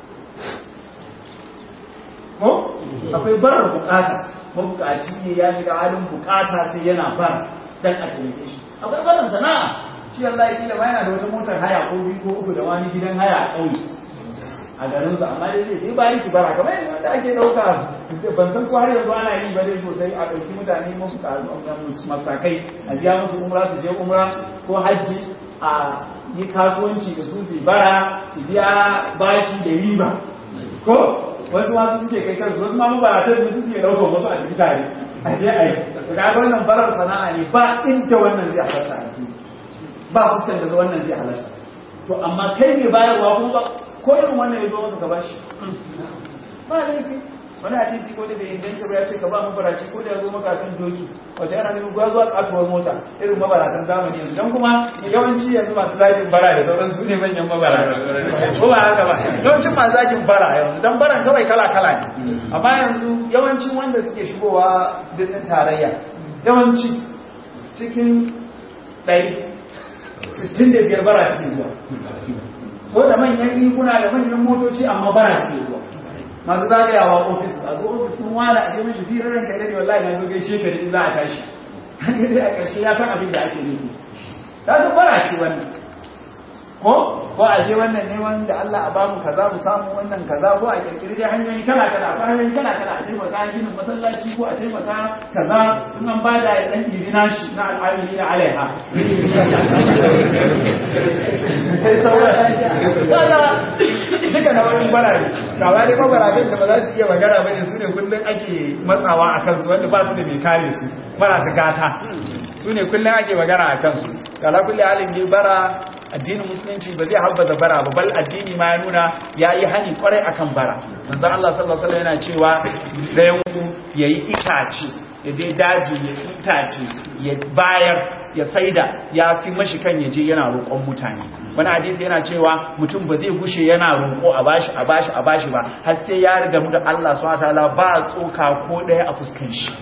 ko akwai barar bukata mabukaci ne ya shiga halin bukata sai yana bara dan a taimake shi akwai barar sana'a shi Allah ya kila yana da wata motar haya ko biyu ko uku da wani gidan haya a ƙauye a garinsa amma dai zai sai bayan kibara kamar yadda ake ɗauka ban san ko har yanzu ana yi ba dai sosai a ɗauki mutane musu masakai a biya musu umra su je umra ko hajji a yi kasuwanci da su su bara su biya bashi da riba ko wasu masu suke kai kansu wasu ma mabaratar su suke ɗaukar wasu a tafi tare a je a yi to ga wannan barar sana'a ne ba inda wannan zai halarta a ji ba fuskan da wannan zai halarta to amma kai ne bayarwa kuma ba ko irin wannan ya zo maka ka bashi ba laifi wani a titi ko da bai inganta ba ya ce ka ba mabaraci ko da ya zo maka kan doki wata yana nufin gwa zuwa katuwar mota irin mabaratan zamani yanzu don kuma yawanci yanzu masu zagin bara da sauran su ne manyan mabarata ko ba haka ba yawancin masu zagin bara yanzu don baran kawai kala kala ne amma yanzu yawancin wanda suke shigowa birnin tarayya yawanci cikin ɗari sittin da biyar bara suke zuwa ko da manyan riguna da manyan motoci amma bara suke zuwa masu zagayawa ofis a zo ofis sun wala a jami'in shi firar ranka dade wallahi na zo gaishe ka in za a tashi kan yi a ƙarshe ya san abin da ake nufi ta zo bara ce wannan ko ko a je wannan ne wanda Allah a bamu kaza mu samu wannan kaza ko a kirkiri dai hanyoyi kala kala ko hanyoyi kala kala a taimaka ginin masallaci ko a taimaka kaza in an bada ya dan iri nashi na al'amili na alaiha sai sauran kaza duka na wani bara ne ga wani mabarabin da ba za su iya magana ba ne su ne kullum ake matsawa a kansu wanda ba su da mai kare su bara su gata su ne kullum ake magana a kansu kala kullum halin ne bara addinin musulunci ba zai habbaza bara ba bal addini ma ya nuna ya yi hani kwarai akan bara manzon Allah sallallahu alaihi yana cewa dayan ku yayi itace ya je daji ya itace ya bayar ya saida ya fi mashi kan ya je yana roƙon mutane wani hadisi yana cewa mutum ba zai gushe yana roƙo a bashi a bashi a bashi ba har sai ya riga mu da Allah subhanahu wataala ba tsoka ko ɗaya a fuskan shi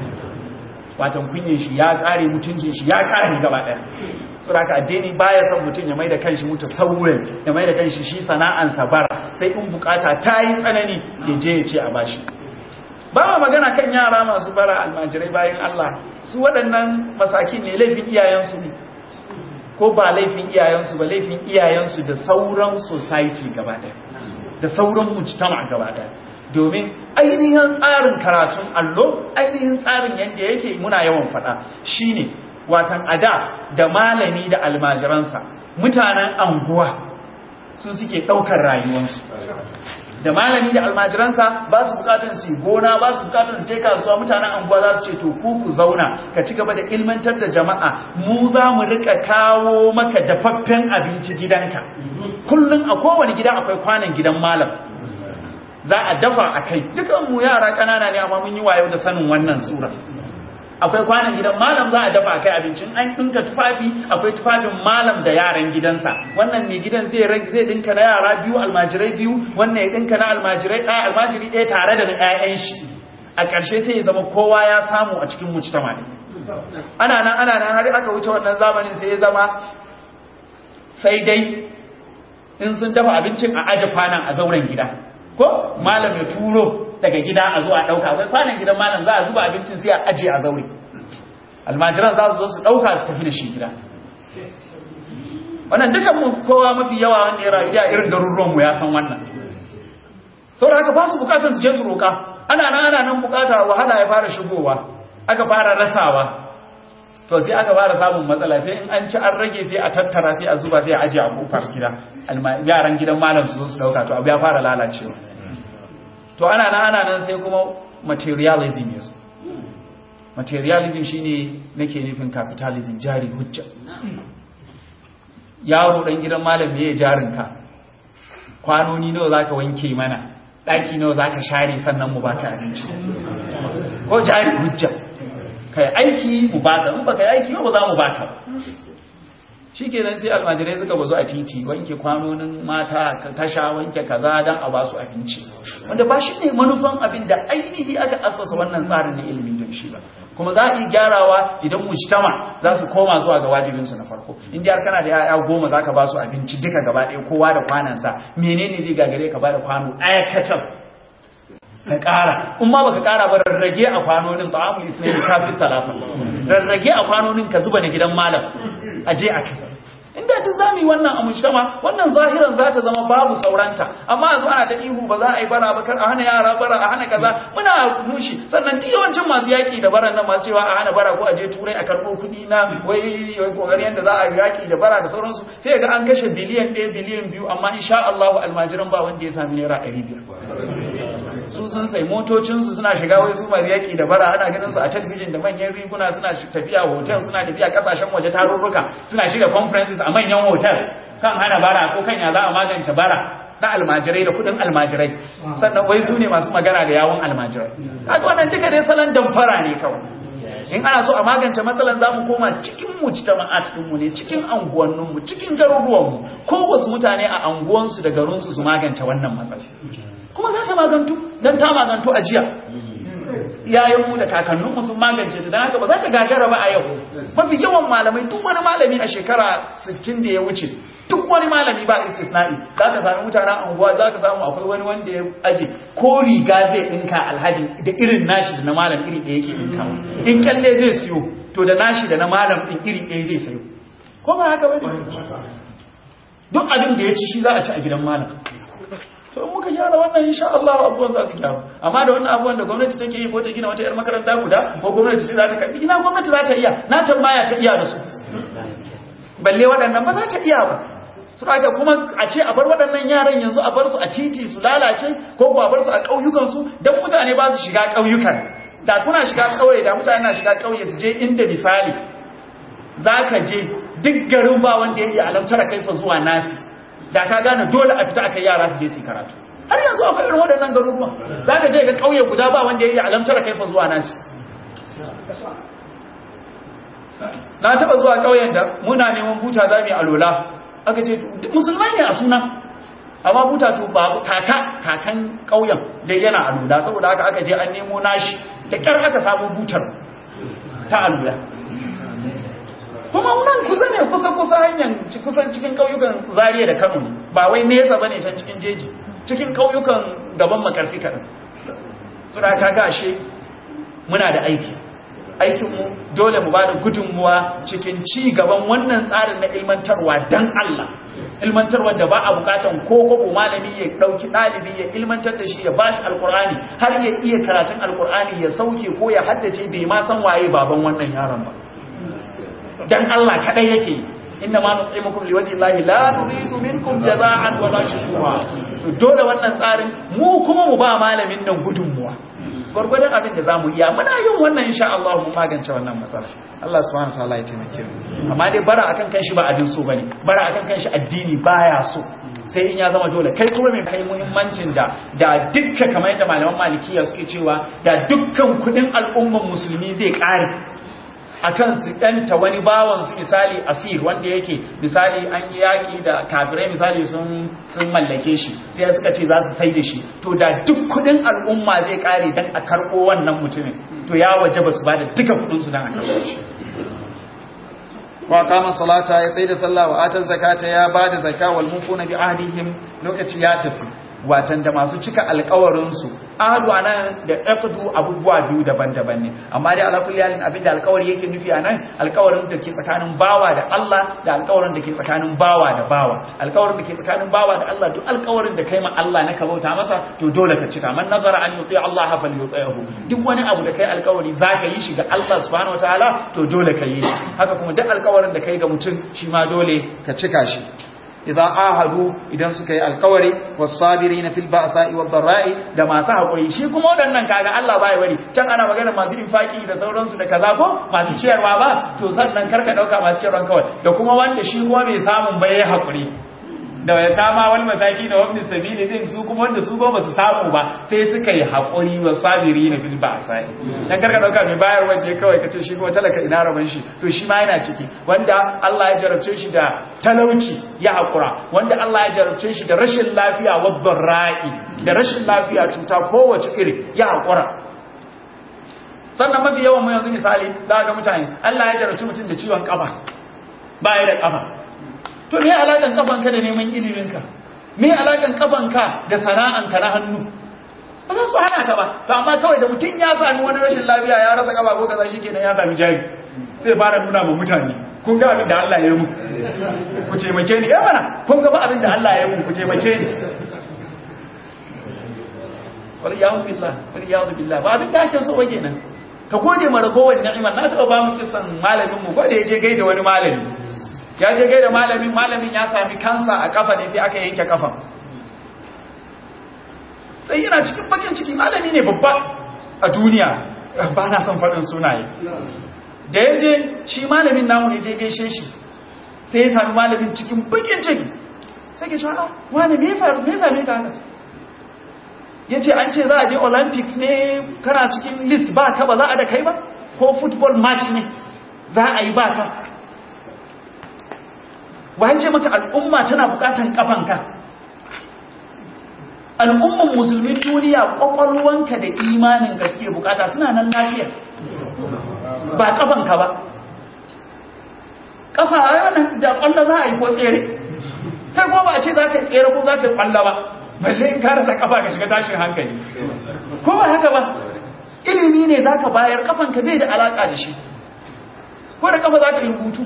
watan kunyin shi ya kare mutuncin shi ya kare gaba ɗaya saboda addini baya son mutum ya mai da kanshi mutu saurin ya mai da kanshi shi sana'ansa bara sai in bukata ta yi tsanani ya je ya ce a bashi ba ma magana kan yara masu bara almajirai bayan Allah su waɗannan masakin ne laifin iyayensu ne ko ba laifin iyayensu ba laifin iyayensu da sauran society gaba ɗaya da sauran mujtama gaba ɗaya domin ainihin tsarin karatun allo ainihin tsarin yadda yake muna yawan faɗa shine watan ada da malami da almajiransa mutanen anguwa su suke ɗaukar rayuwarsu da malami da almajiransa ba su bukatun su gona ba su bukatun su je kasuwa mutanen anguwa za su ce to ku ku zauna ka ci gaba da ilmantar da jama'a mu za mu rika kawo maka dafaffen abinci gidanka kullum a kowane gida akwai kwanan gidan malam za a dafa a kai dukan mu yara ƙanana ne amma mun yi wayo da sanin wannan sura akwai kwanan gidan malam za a dafa a kai abincin an ɗinka tufafi akwai tufafin malam da yaran gidansa wannan mai gidan zai zai ɗinka na yara biyu almajirai biyu wannan ya ɗinka na almajirai ɗaya almajiri ɗaya tare da na ƴaƴan shi a ƙarshe sai ya zama kowa ya samu a cikin mujtama ne ana nan ana nan har aka wuce wannan zamanin sai ya zama sai dai in sun dafa abincin a aje kwanan a zauren gida ko malam ya turo daga gida a zuwa ɗauka akwai kwanan gidan malam za a zuba abincin sai a aje a zaure almajiran za su zo su ɗauka su tafi da shi gida wannan dukan mu kowa mafi yawa wanda ya rayu a irin garuruwan mu ya san wannan saboda haka ba su bukatar su je su roka ana nan ana nan bukata wahala ya fara shigowa aka fara rasawa to sai aka fara samun matsala sai in an ci an rage sai a tattara sai a zuba sai a aje a kofar gida yaran gidan malam su zo su dauka to abu ya fara lalacewa to ana nan ana nan sai kuma materialism yazo materialism shine nake nufin capitalism jari hujja yaro dan gidan malam me ya jarinka kwanoni nawa zaka wanke mana daki nawa zaka share sannan mu baka abinci ko jari hujja kai aiki mu baka in baka aiki ba za mu baka shikenan sai almajirai suka bazu a titi wanke kwanonin mata tasha wanke kaza dan a basu abinci wanda ba shi ne manufan abin da ainihi aka assasa wannan tsarin na ilimin don shi ba kuma za a yi gyarawa idan mujtama za su koma zuwa ga wajibinsu na farko in har kana da yaya goma za ka ba su abinci duka gaba ɗaya kowa da kwanansa menene zai gagare ka ba da kwano ɗaya kacal ka ƙara in ma baka ƙara ba rarrage a kwanonin ta'amul isnani kafin salafa rarrage a kwanonin ka zuba na gidan malam a je a kai inda ta zami wannan a mujtama wannan zahiran za ta zama babu sauranta amma yanzu ana ta ihu ba za a yi bara ba kar a hana yara bara a hana kaza muna nushi sannan duk yawancin masu yaki da baran nan masu cewa a hana bara ko a je turai a karɓo kuɗi na wai kokarin yadda za a yaki da bara da sauransu sai ga an kashe biliyan ɗaya biliyan biyu amma insha Allah almajiran ba wanda ya sami naira ɗari biyar su sun sai motocinsu suna shiga wai su masu yaki da bara ana ganin su a talabijin da manyan riguna suna tafiya hotel suna tafiya kasashen waje tarurruka suna shiga conferences a manyan hotel kan hana bara ko kan ya za a magance bara na almajirai da kudin almajirai sannan wai su ne masu magana da yawon almajirai kaga wannan duka dai salon damfara ne kawai in ana so a magance matsalan za mu koma cikin mujtama'at ɗinmu ne cikin anguwanninmu cikin garuruwanmu ko wasu mutane a anguwansu da garinsu su magance wannan matsala kuma za ta magantu don ta magantu a jiya yayanmu da kakanninmu sun magance ta don haka ba za ta gagara ba a yau mafi yawan malamai duk wani malami a shekara 60 da ya wuce duk wani malami ba istisna'i za ka sami mutanen anguwa za ka samu akwai wani wanda ya aje ko riga zai ɗinka alhaji da irin nashi da na malam iri ɗaya yake ɗinkawa in kyalle zai siyo to da nashi da na malam ɗin iri ɗaya zai sayo ko ba haka ba duk abin da ya ci shi za a ci a gidan malam to in muka gyara wannan insha Allah abubuwan za su gyaru amma da wannan abubuwan da gwamnati take yi ko ta gina wata yar makaranta guda ko gwamnati ce za ta karbi ina gwamnati za ta iya na tambaya ta iya da su balle waɗannan ba za ta iya ba su aka kuma a ce a bar waɗannan yaran yanzu a bar su a titi su lalace ko ko a bar su a ƙauyukan su dan mutane ba su shiga ƙauyukan da kuna shiga ƙauye da mutane na shiga ƙauye su je inda misali zaka je duk garin ba wanda ya iya alamtara kaifa zuwa nasi da ka gane dole a fita aka yara su je su karatu har yanzu akwai irin waɗannan garuruwan za ka je ga ƙauye guda ba wanda ya yi alamtar kaifa zuwa nasi na taba zuwa ƙauyen da muna neman buta za mu yi alola aka ce musulmai ne a suna amma buta to babu kaka kakan ƙauyen da yana alola saboda haka aka je an nemo nashi da ƙyar aka samu butar ta alola kuma nan kusa ne kusa kusa hanyar kusan cikin ƙauyukan zariya da kano ba wai nesa ba ne can cikin jeji cikin ƙauyukan gaban makarfi kaɗan suna kaga ashe muna da aiki aikinmu dole mu ba da gudunmuwa cikin ci gaban wannan tsarin na ilmantarwa don Allah ilmantarwa da ba a bukatan ko ko malami ya dauki dalibi ya ilmantar da shi ya bashi alkur'ani har ya iya karatun alkur'ani ya sauke ko ya haddace bai ma san waye baban wannan yaron ba dan Allah kadai yake inna ma nut'imukum liwajhi llahi la nuridu minkum jazaa'an wa la shukura dole wannan tsarin mu kuma mu ba malamin nan gudunmuwa gwargwadon abin da zamu iya muna yin wannan insha Allah mu magance wannan matsala Allah subhanahu wataala ya taimake mu amma dai bara akan kanshi ba abin so bane bara akan kanshi addini baya so sai in ya zama dole kai kuma mai kai muhimmancin da da dukkan kamar yadda malaman malikiya suke cewa da dukkan kudin al'umman musulmi zai kare akan su ɗanta wani bawan su misali asir wanda yake misali an yi yaƙi da kafirai misali sun mallake shi sai suka ce za su sai da shi to da duk kudin al'umma zai kare don a karɓo wannan mutumin to ya waje ba su ba da duka kudinsu don a karɓo shi wa kama salata ya tsaye da sallah wa atan zakata ya ba da zaka wal mufuna bi ahdihim lokaci ya tafi watan da masu cika alkawarinsu ahadu anan da aqdu abubuwa biyu daban-daban ne amma dai ala kulli halin abinda alkawari yake nufi anan alkawarin da ke tsakanin bawa da Allah da alkawarin da ke tsakanin bawa da bawa alkawarin da ke tsakanin bawa da Allah duk alkawarin da kai ma Allah na kabauta masa to dole ka cika man nazara an yuti Allah falyuti'hu duk wani abu da kai alkawari zaka yi shi ga Allah subhanahu wataala to dole ka yi shi haka kuma duk alkawarin da kai ga mutum shi ma dole ka cika shi idza ahadu idan suka yi alkawari was-sabirin fil ba'sa'i wad-dharra'i da masu hakuri shi kuma wadannan kaga Allah bai bari can ana magana masu infaki da sauransu da kaza ko masu ciyarwa ba to sannan karka dauka masu ciyarwa kawai da kuma wanda shi kuma bai samun bai hakuri da ya tama wani masaki da wani sabili din su kuma wanda su ba su samu ba sai suka yi haƙuri wa sabiri na fil ba sai dan karka dauka mai bayar waje kawai kace shi kuma talaka ina raban shi to shi ma yana ciki wanda Allah ya jarabce shi da talauci ya haƙura wanda Allah ya jarabce shi da rashin lafiya wa dharra'i da rashin lafiya cuta kowace iri ya haƙura sannan mafi yawan mu yanzu misali za ga mutane Allah ya jarabce mutum da ciwon kafa ba ya da kafa to me alakan kafanka da neman iliminka me alakan kafanka da sana'anka na hannu ba za su hana ka ba to amma kawai da mutum ya sami wani rashin lafiya ya rasa kafa ko kaza shikenan ya sami jari sai fara nuna ma mutane kun ga abin da Allah ya yi mu ku taimake ni eh mana kun ga ba abin da Allah ya yi mu ku taimake ni wal ya'u billah wal ya'u billah ba abin da ake so wage nan ka gode ma ragowar ni'imar na taɓa ba mu kisan malamin mu ko da yaje gaida wani malami ya je gaida malamin malamin ya sami kansa a kafa ne sai aka yanke kafan sai yana cikin bakin ciki malami ne babba a duniya ba na son faɗin sunaye da ya je shi malamin namu ya je gaishe shi sai ya sami malamin cikin bakin ciki sai ke cewa wani me faru me same ka haka ya ce an ce za a je olympics ne kana cikin list ba ka ba za a da kai ba ko football match ne za a yi ba ka waye ce maka al'umma tana bukatan kafanka al'umman musulmin duniya kwakwalwanka da imanin gaske bukata suna nan lafiya ba kafanka ba kafa yana da kwallo za a yi ko tsere kai kuma ba a ce za ka tsere ko za ka kwallo ba balle in ka rasa kafa ka shiga tashin hankali ko ba haka ba ilimi ne za ka bayar kafanka bai da alaka da shi ko da kafa za ka yi rubutu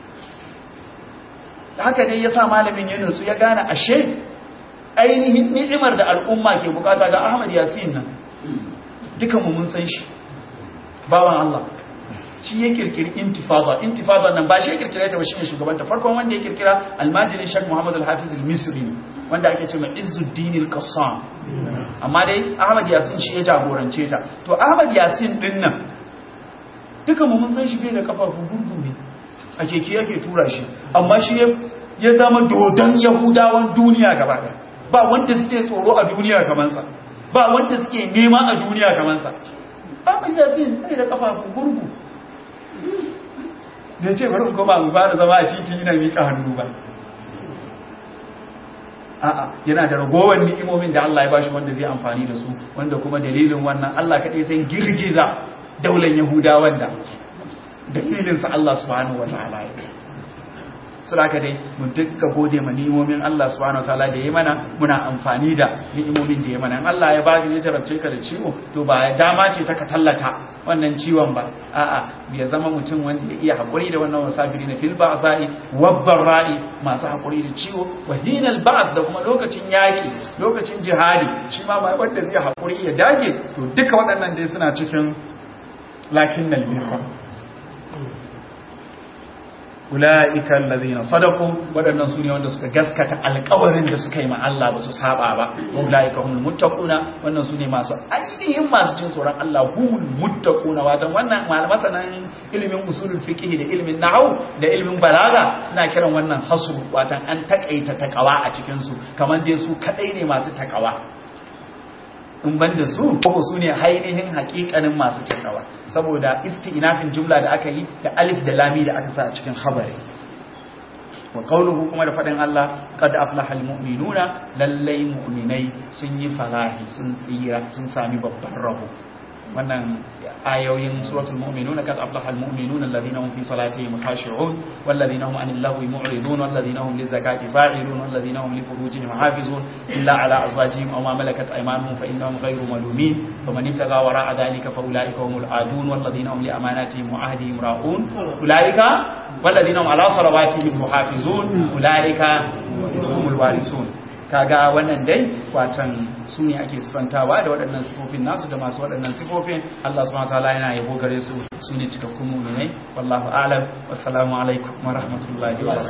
haka dai ya sa malamin yunusu ya gane ashe ainihin ni'imar da al'umma ke bukata ga ahmad yasin nan dukanmu mun san shi bawan Allah shi ya kirkiri intifada intifada nan ba shi ya kirkira ta ba shi ne shugabanta farkon wanda ya kirkira almajirin shak muhammad al-hafiz al-misri wanda ake ce mai izzuddin al-qassam amma dai ahmad yasin shi ya jagorance ta to ahmad yasin din nan dukanmu mun san shi bai da kafafu gurgu ne a keke yake tura shi amma shi ya zama dodon yahudawan duniya gaba ɗaya ba wanda suke tsoro a duniya kamansa ba wanda suke nema a duniya kamansa abin yasin ne da kafafu gurgu da ce bari koma mu fara zama a titi ina miƙa hannu ba a'a yana da ragowar ni'imomin da Allah ya bashi wanda zai amfani da su wanda kuma dalilin wannan Allah kaɗai sai girgiza daular Yahudawan da dalilinsa Allah subhanahu wataala ya suraka dai mu dukka gode ma ni'imomin Allah subhanahu wataala da ya mana muna amfani da ni'imomin da ya mana in Allah ya baka ya jarabce ka da ciwo to ba dama ce ta ka tallata wannan ciwon ba a'a ya zama mutum wanda ya iya hakuri da wannan wasabiri na fil ba'sa'i wabbar ra'i masu hakuri da ciwo wa hinal ba'd da kuma lokacin yaki lokacin jihadi shi ma mai wanda zai hakuri ya dage to duka waɗannan dai suna cikin lakinnal birra ula'ika allazina sadaqu wadannan su ne wanda suka gaskata alƙawarin da suka yi ma Allah ba su saba ba ula'ika humul muttaquna wannan su ne masu ainihin masu jin tsoron Allah humul muttaquna watan wannan masanan ilimin usulul fiqh da ilimin nahwu da ilimin balaga suna kiran wannan hasru watan an takaita takawa a cikin su kamar dai su kadai ne masu takawa in ban da su ko su ne ainihin hakikanin masu takawa saboda isti'nafin jumla da aka yi da alif da lami da aka sa a cikin habari wa qawluhu kuma da fadin Allah qad aflaha almu'minuna lallai mu'minai sun yi falahi sun tsira sun sami babban rabo wannan ayoyin suratul mu'minuna kad aflaha almu'minuna alladhina hum fi salatihim khashi'un walladhina hum 'anil lahwi mu'ridun walladhina hum lizakati fa'ilun walladhina hum li furujihim hafizun illa 'ala azwajihim aw ma malakat aymanuhum fa innahum ghayru malumin faman ibtagha wara'a dhalika fa ulaika humul 'adun walladhina hum li amanatihim wa 'ahdihim ra'un ulaika walladhina hum 'ala salawatihim muhafizun ulaika humul warithun kaga wannan dai watan su ne ake sifantawa da waɗannan sifofin nasu da masu waɗannan sifofin Allah subhanahu wataala yana yabo gare su su ne cikakkun mu'minai wallahu a'lam wassalamu alaikum wa rahmatullahi wa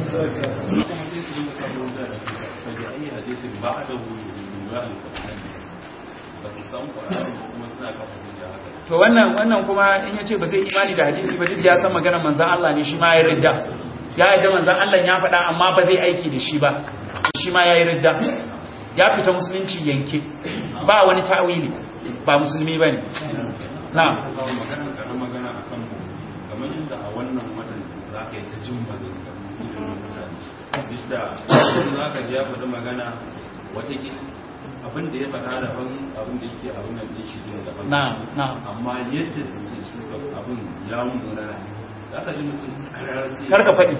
barakatuh to wannan wannan kuma in yace ba zai imani da hadisi ba duk ya san maganar manzon Allah ne shi ma ya ridda ya yadda manzon Allah ya faɗa amma ba zai aiki da shi ba shi ma ya yi ridda ya fita musulunci yanke ba wani ta'wili ba musulmi ba ne na magana karan magana a kan kamar yadda a wannan watan za ka yi ta jin maganganu ilimin mutane duk da za ka ji ya faɗi magana watakila abin da ya faɗa daban abin da yake abin da shi jin daban na na amma yadda suke suka abin ya munana za ka ji mutum karar sai karka faɗi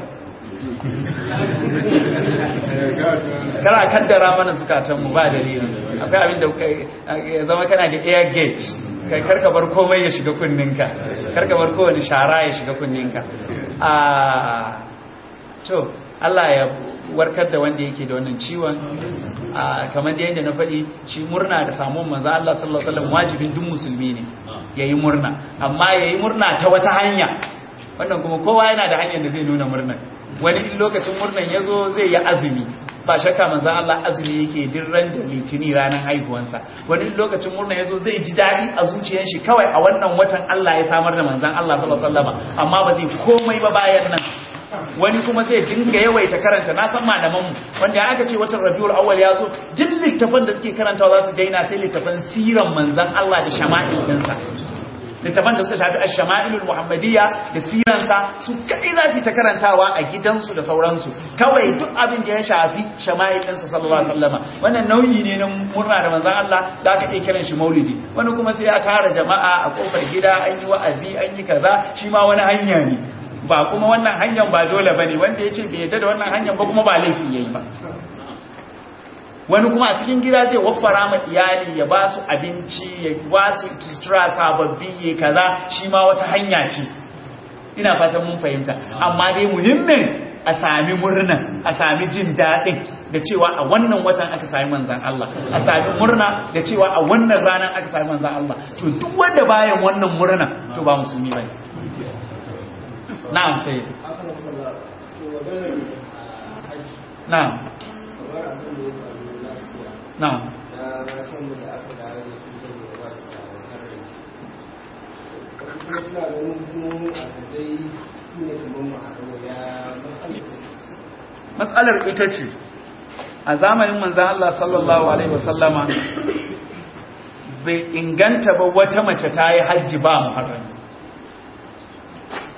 kana kaddara mana zukatanmu ba dalilin akwai abin da ya zama kana da air gate kai karka bar komai ya shiga kunninka karka bar kowane shara ya shiga kunninka a to Allah ya warkar da wanda yake da wannan ciwon kamar da yadda na faɗi shi murna da samun manzo Allah sallallahu alaihi wasallam wajibin duk musulmi ne yayi murna amma yayi murna ta wata hanya wannan kuma kowa yana da hanyar da zai nuna murnar wani in lokacin murnan ya zo zai yi azumi ba shakka manzan Allah azumi yake dirran da litini ranar haihuwansa wani in lokacin murnan ya zo zai ji daɗi a zuciyar shi kawai a wannan watan Allah ya samar da manzan Allah sallallahu alaihi wasallam amma ba zai komai ba bayan nan wani kuma zai dinga yawaita karanta na san malamanmu wanda aka ce watan rabiul awwal ya zo duk littafan da suke karantawa za su daina sai littafan siran manzan Allah da shama'il dinsa littafan da suka shafi ash-shama'ilul muhammadiyya da siransa su kai za su ta karantawa a gidansu da sauransu kawai duk abin da ya shafi shama'il ɗinsa sallallahu alaihi wasallama wannan nauyi ne na murna da manzon Allah da aka iya kiran shi maulidi wani kuma sai ya tara jama'a a kofar gida an yi wa'azi an yi kaza shi ma wani hanya ne ba kuma wannan hanyar ba dole bane wanda ya ce bai yadda da wannan hanyar ba kuma ba laifi yayi ba wani kuma a cikin gida zai waffara ma iyali ya ba su abinci ya ba su sutura sababbi ya kaza shi ma wata hanya ce ina fatan mun fahimta amma dai muhimmin a sami murna a sami jin daɗin da cewa a wannan watan aka sami manzan Allah a sami murna da cewa a wannan ranar aka sami manzan Allah to duk wanda bayan wannan murna to ba musulmi bane na'am sai na'am na'am matsalar ita ce a zamanin manzan Allah sallallahu Alaihi wasallama bai inganta ba wata mace ta yi hajji ba muharrami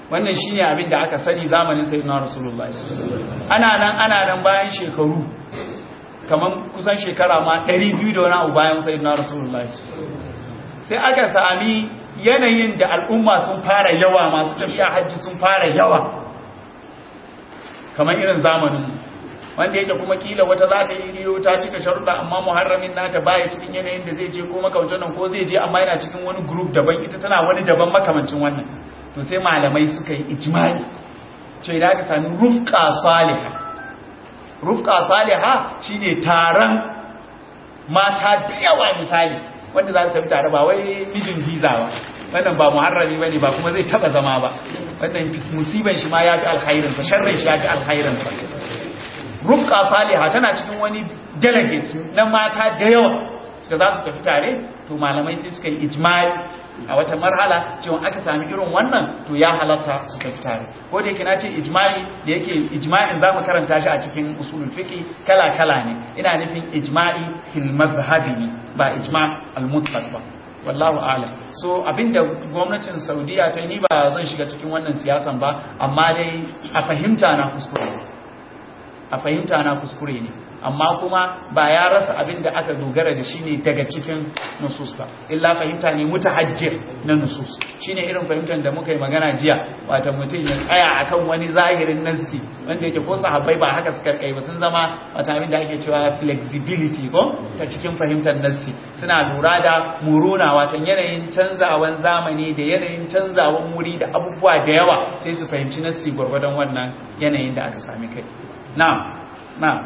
wannan shine abin da aka sani zamanin sayyidina rasulullahi ana nan ana nan bayan shekaru kaman kusan shekara ma 200 da wani abu bayan sayyidina rasulullahi sai aka sami yanayin da al'umma sun fara yawa masu tafiya hajji sun fara yawa kamar irin zamanin wanda yake kuma kila wata za ta yi riyo ta cika sharuɗa amma muharramin nata baya cikin yanayin da zai je ko makamancin nan ko zai je amma yana cikin wani group daban ita tana wani daban makamancin wannan to sai malamai suka yi ijma'i ce idan aka sami rufqa salihah rufqa salihah shine taron mata da yawa misali wanda za su tafi tare ba wai mijin visa ba wannan ba muharrami bane ba kuma zai taba zama ba wannan musiban shi ma ya fi alkhairin sa sharrin shi ya fi alkhairin sa rufqa salihah tana cikin wani delegate na mata da yawa da za su tafi tare to malamai sai suka yi ijma'i a wata marhala cewa aka sami irin wannan to ya halatta su tafi tare ko da yake na ce ijma'i da yake ijma'in za mu karanta shi a cikin usulul fiqi kala kala ne ina nufin ijma'i fil madhhabi ne ba ijma' al mutlaq ba wallahu a'lam so abinda gwamnatin saudiya ta ni ba zan shiga cikin wannan siyasan ba amma dai a fahimta na kuskure a fahimta na kuskure ne amma kuma ba ya rasa abin da aka dogara da shi ne daga cikin nusus ba illa fahimta ne mutahajjir na nusus shine irin fahimtar da muka yi magana jiya wata mutum ya tsaya akan wani zahirin nassi wanda yake ko sahabbai ba haka suka kai ba sun zama wata abin da ake cewa flexibility ko ta cikin fahimtar nassi suna lura da muruna watan yanayin canzawan zamani da yanayin canzawan wuri da abubuwa da yawa sai su fahimci nassi gwargwadon wannan yanayin da aka sami kai na'am na'am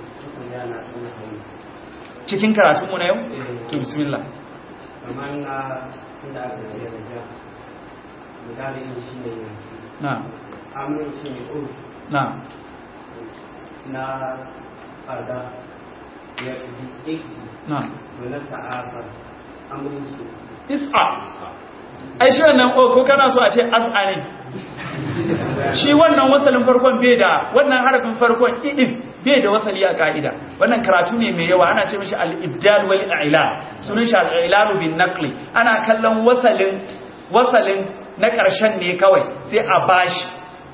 cikin karatunmu na yau? to bismillah kamar na inda aka ce da ja misali shi ne na amin shi ne uru na na ada ya ji iki na na ta'asar amin shi is'a ai shi wannan o ko kana so a ce as'a ne shi wannan wasalin farkon bai da wannan harafin farkon i'in bai da wasali a ka'ida wannan karatu ne mai yawa ana ce mishi al-ibdal wal i'lal sunan shi al-i'lal bin naqli ana kallon wasalin wasalin na karshen ne kawai sai a bashi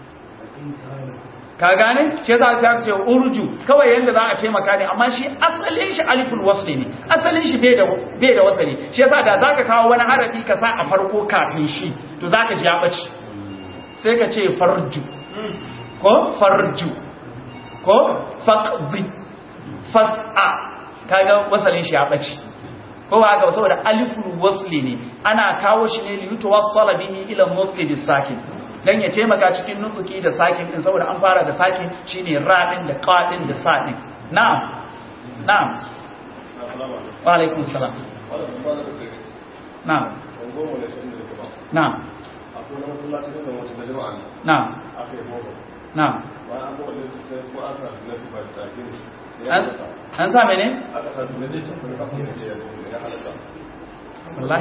ka gane shi yasa sai aka ce urju kawai yanda za a taimaka ne amma shi asalin shi aliful wasli ne asalin shi bai da bai da wasali shi yasa da zaka kawo wani harafi ka sa a farko kafin shi to zaka ji ya bace sai ka ce farju ko farju ko faqdi fas'a kaga wasalin shi ya bace ko ba haka saboda aliful wasli ne ana kawo shi ne liyutawassala bihi ila mutqi bisakin dan ya taimaka cikin nutsuki da sakin din saboda an fara da sakin shine ra din da qa din da sa din na'am na'am wa alaikum salam na'am na'am na'am na'am an sa mene wallahi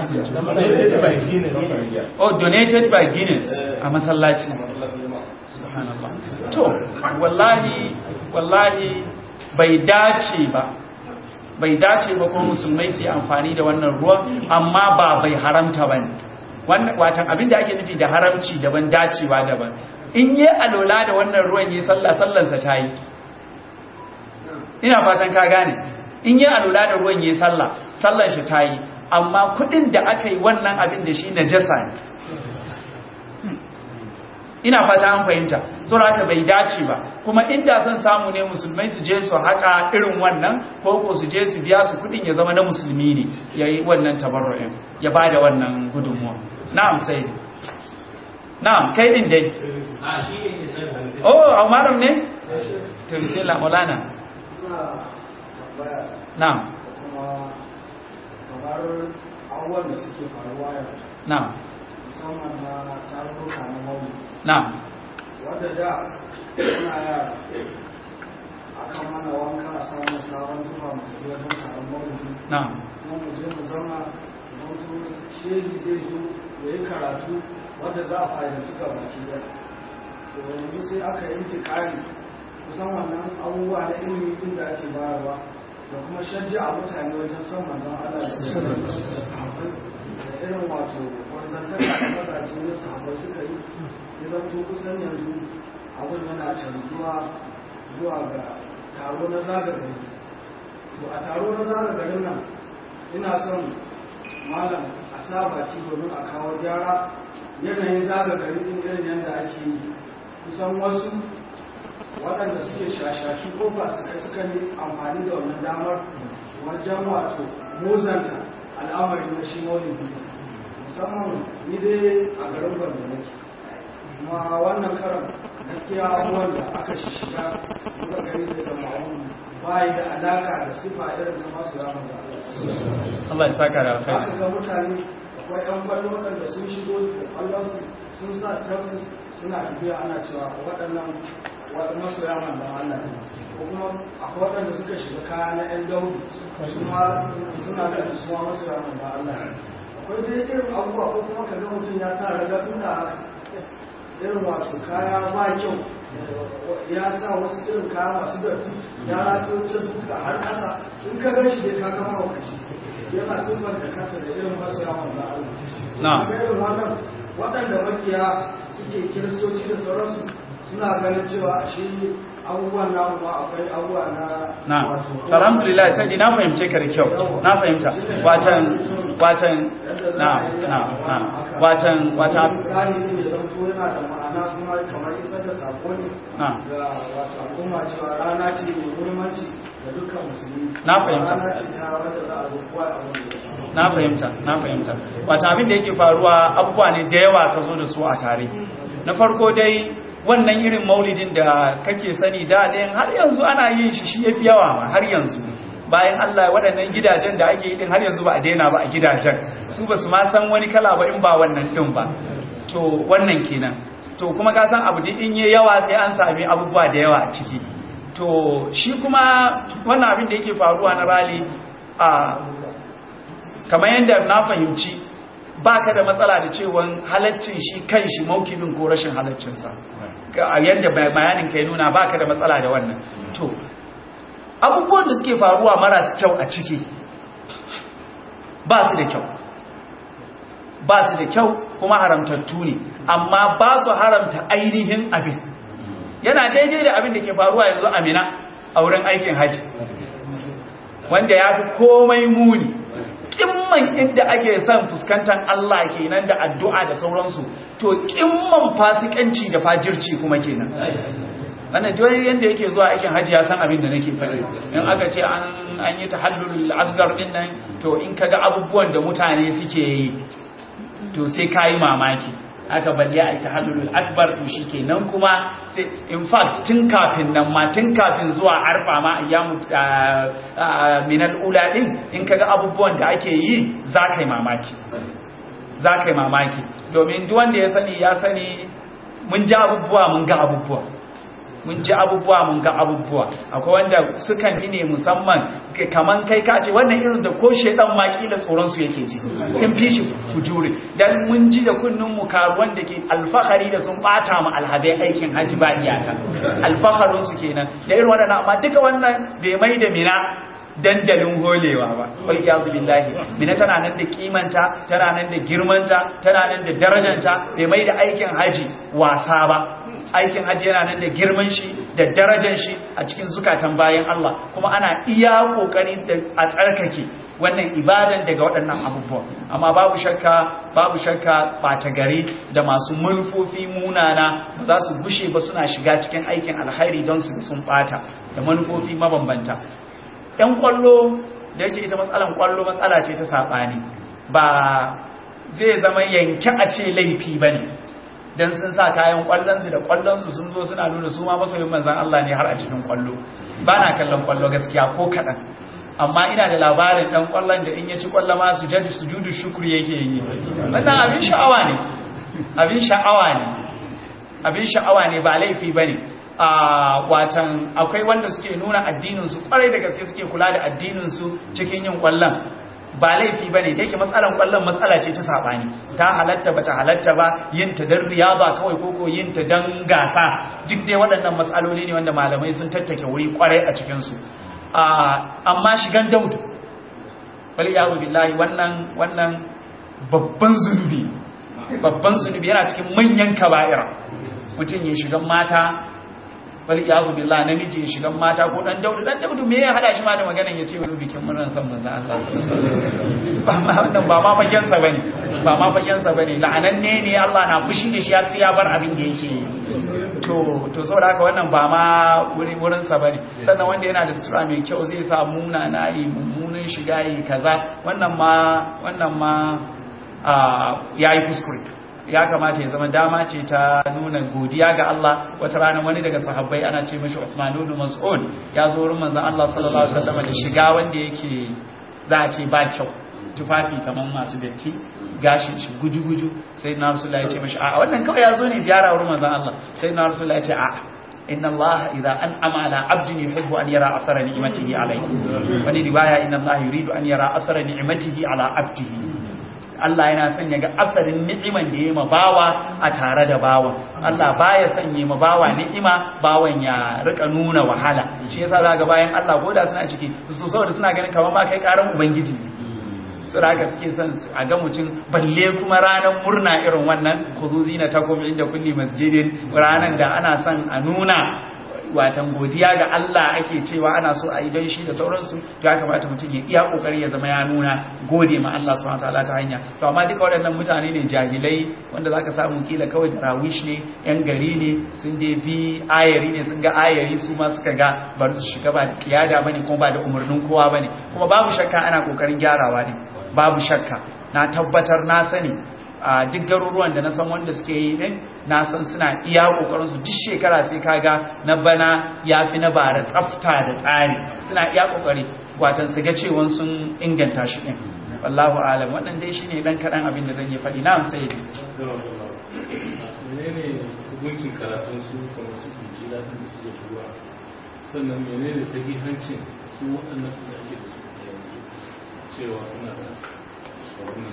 oh donated by Guinness a masallaci subhanallah to wallahi wallahi bai dace ba bai dace ba ko musulmai su yi amfani da wannan ruwan amma ba bai haramta ba ne watan abinda ake nufi da haramci daban dacewa daban in yi alola da wannan ruwan yi sallah sallansa ta yi ina fatan ka gane in yi alola da ruwan yi sallah sallan shi ta yi amma kudin da aka yi wannan abin da shi najasa ne ina fata an fahimta saboda bai dace ba kuma inda son samu ne musulmai su je su haka irin wannan ko ko su je su biya su kudin ya zama na musulmi ne yayi wannan tabarru'in ya bada wannan gudunmuwa na'am sai na'am kai din dai oh umaru ne to bismillah maulana na'am kamar abubuwan da suke faruwa yau na'am musamman na tarurruka na mauli na'am wadda da suna yara akan mana wanka a samun sabon tufa mu tafi wajen taron maulidi na'am kuma mu je mu zama don su shehi zai zo ya yi karatu wadda za a fahimci ga baki da to yanzu sai aka yi intikari kusan wannan abubuwa na ilimi din da ake bayarwa da kuma shajja a mutane wajen son manzon Allah da sahabbai da irin wato wanzantaka da mazaje na sahabbai suka yi ya zanto kusan yanzu abin yana canzuwa zuwa ga taro na zagagari to a taro na zagagarin nan ina son malam a sa baki domin a kawo gyara yanayin zagagari din irin yadda ake yi kusan wasu waɗanda suke shashashi ko ba su kai suka yi amfani da wannan damar wajen wato muzanta al'amari na shi maulidi musamman ni dai a garin gwamna nake kuma wannan karan gaskiya abubuwan da aka shiga muka gani da ma'amun bayi da alaka da sifa irin ta masu yaman da Allah ya saka da aka alkhairi ga mutane akwai yan kwallo waɗanda sun shigo da kwallonsu sun sa trafis suna tafiya ana cewa waɗannan waɗanda masu yaman da Allah ne ko kuma akwai waɗanda suka shiga kaya na yan daudu su ma suna da su ma masu yaman da Allah ne akwai dai irin abubuwa ko kuma ka ga mutum ya sa raga inda haka irin wato kaya ba kyau ya sa wasu irin kaya masu datti ya rato can duka har kasa in ka gan shi dai ka kama wakaci yana siffar da kasa da irin masu yawon da Allah Na. ga irin wannan waɗanda makiya suke kiristoci da sauransu suna ganin cewa shi abubuwan namu ma akwai abubuwa na na wato alhamdulillah sai na fahimce ka da kyau na fahimta watan watan na na na watan watan ɗalibin ya zanto yana da ma'ana kuma kamar isar da sako ne Na. ga wato al'umma cewa rana ce mai muhimmanci da dukkan musulmi Na fahimta. rana ce ta wadda za a zo kowa a wani na fahimta na fahimta wata abin da yake faruwa abubuwa ne da yawa ka zo da su a tare na farko dai wannan irin maulidin da kake sani da ɗayan har yanzu ana yin shi shi yafi yawa ma har yanzu bayan Allah waɗannan gidajen da ake yi din har yanzu ba a daina ba a gidajen su ba su ma san wani kala ba in ba wannan din ba to wannan kenan to kuma ka san abu duk in yi yawa sai an sami abubuwa da yawa a ciki to shi kuma wannan abin da yake faruwa na rali a kamar yadda na fahimci ba ka da matsala da cewan halaccin shi kan shi maukibin ko rashin halaccinsa a yadda bayanin ka ya nuna ba ka da matsala da wannan to abubuwan da suke faruwa marasu kyau a ciki ba su da kyau ba su da kyau kuma haramtattu ne amma ba su haramta ainihin abin yana daidai da abin da ke faruwa yanzu amina a wurin aikin haji wanda ya fi komai muni kimman inda ake son fuskantar Allah kenan da addu'a da sauransu to kimman fasikanci da fajirci kuma kenan wannan jiyoyi yadda yake zuwa aikin hajji ya san abin da nake faɗi in aka ce an yi tahallul asgar din nan to in kaga abubuwan da mutane suke yi to sai kayi mamaki aka balle a tahallul akbar to shikenan kuma sai in fact tun kafin nan ma tun kafin zuwa arfa ma ayyamu minal ula din in kaga abubuwan da ake yi za ka yi mamaki za ka yi mamaki domin duk wanda ya sani ya sani mun ji abubuwa mun ga abubuwa mun ji abubuwa mun ga abubuwa akwai wanda sukan yi ne musamman kaman kai ka ce wannan irin da ko shedan ma kila tsoron su yake ji sun fi shi fujuri dan mun ji da kunnun mu karuwan da ke alfahari da sun bata mu alhadai aikin haji ba iyaka alfaharin su kenan da irin wannan amma duka wannan bai mai da mina dandalin holewa ba wal iyazu billahi mina tana nan da kimanta tana nan da girmanta tana nan da darajanta bai mai da aikin haji wasa ba aikin haji yana nan da girman shi da darajar shi a cikin zukatan bayan Allah kuma ana iya kokari da a tsarkake wannan ibadan daga waɗannan abubuwa amma babu shakka babu shakka ɓata gari da masu manufofi munana ba za su gushe ba suna shiga cikin aikin alhairi don su sun ɓata da manufofi mabambanta ‘yan kwallo da yake ita matsalan kwallo matsala ce ta saɓani ba zai zama yanke a ce laifi ba ne don sun sa kayan kwallonsu da kwallonsu sun zo suna nuna su ma masoyin manzan Allah ne har a cikin kwallo ba na kallon kwallo gaskiya ko kaɗan amma ina da labarin ɗan kwallon da in ya ci kwallo ma su jadi su judu shukuri yake yi wannan abin sha'awa ne abin sha'awa ne abin sha'awa ne ba laifi ba ne a watan akwai wanda suke nuna addininsu kwarai da gaske suke kula da addininsu cikin yin kwallon ba laifi ba ne da yake matsalan kwallon matsala ce ta saɓani ta halatta ba ta halatta ba yin ta don riyaba kawai koko yin ta don gasa duk dai waɗannan matsaloli ne wanda malamai sun tattake wuri kwarai a cikinsu amma shigan daudu wal iyazu billahi wannan wannan babban zunubi babban zunubi yana cikin manyan kaba'ira mutum ya shiga mata wal iyazu billah namiji ya shiga mata ko dan daudu dan daudu me ya hada shi ma da maganan ya ce wani bikin murnar san manzo Allah ba ma wannan ba ma fagen sa bane ba ma fagen sa bane la'ananne ne Allah na fushi da shi har sai ya bar abin da yake yi to to saboda haka wannan ba ma wurin wurin sa bane sannan wanda yana da sutura mai kyau zai sa muna na yi mummunan shiga yi kaza wannan ma wannan ma yayi kuskure ya kamata ya zama dama ce ta nuna godiya ga Allah wata rana wani daga sahabbai ana ce mashi Uthman ibn Mas'ud ya zo wurin manzon Allah sallallahu alaihi wasallam da shiga wanda yake za a ce ba kyau tufafi kaman masu datti gashin shi guju-guju sai na Rasulullah ya ce mashi a wannan kawai ya zo ne ziyara wurin manzon Allah sai na Rasulullah ya ce a inna Allah idza an'ama ala 'abdin yuhibbu an yara athara ni'matihi alayhi wani riwaya inna Allah yuridu an yara athara ni'matihi ala 'abdihi Allah yana son ya ga asarin ni'iman da ya ma bawa a tare da bawan Allah baya son ya ma bawa ni'ima bawan ya rika nuna wahala shi yasa za ga bayan Allah goda suna ciki su saboda suna ganin kamar ma kai karan ubangiji ne su raga suke son a ga mutum balle kuma ranar murna irin wannan khudu zinatakum inda kulli masjidin ranar da ana son a nuna watan godiya ga Allah ake cewa ana so a yi don shi da sauransu to ya kamata mutum ya iya kokari ya zama ya nuna gode ma Allah subhanahu wataala ta hanya to amma duka waɗannan mutane ne jahilai wanda zaka samu kila kawai tarawish ne yan gari ne sun je bi ayari ne sun ga ayari su ma suka ga bar su shiga ba kiyada bane kuma ba da umarnin kowa bane kuma babu shakka ana kokarin gyarawa ne babu shakka na tabbatar na sani a duk garuruwan da na san wanda suke yi din na san suna iya kokarin su duk shekara sai kaga na bana yafi na bara tsafta da tsari suna iya kokari watan su ga cewa sun inganta shi din wallahu alam wannan dai shine dan kadan abin da zan yi fadi na sai dai menene hukuncin karatun su kamar su ke da su da ruwa sannan menene sahihancin su waɗannan da ake da su yanzu cewa suna da wannan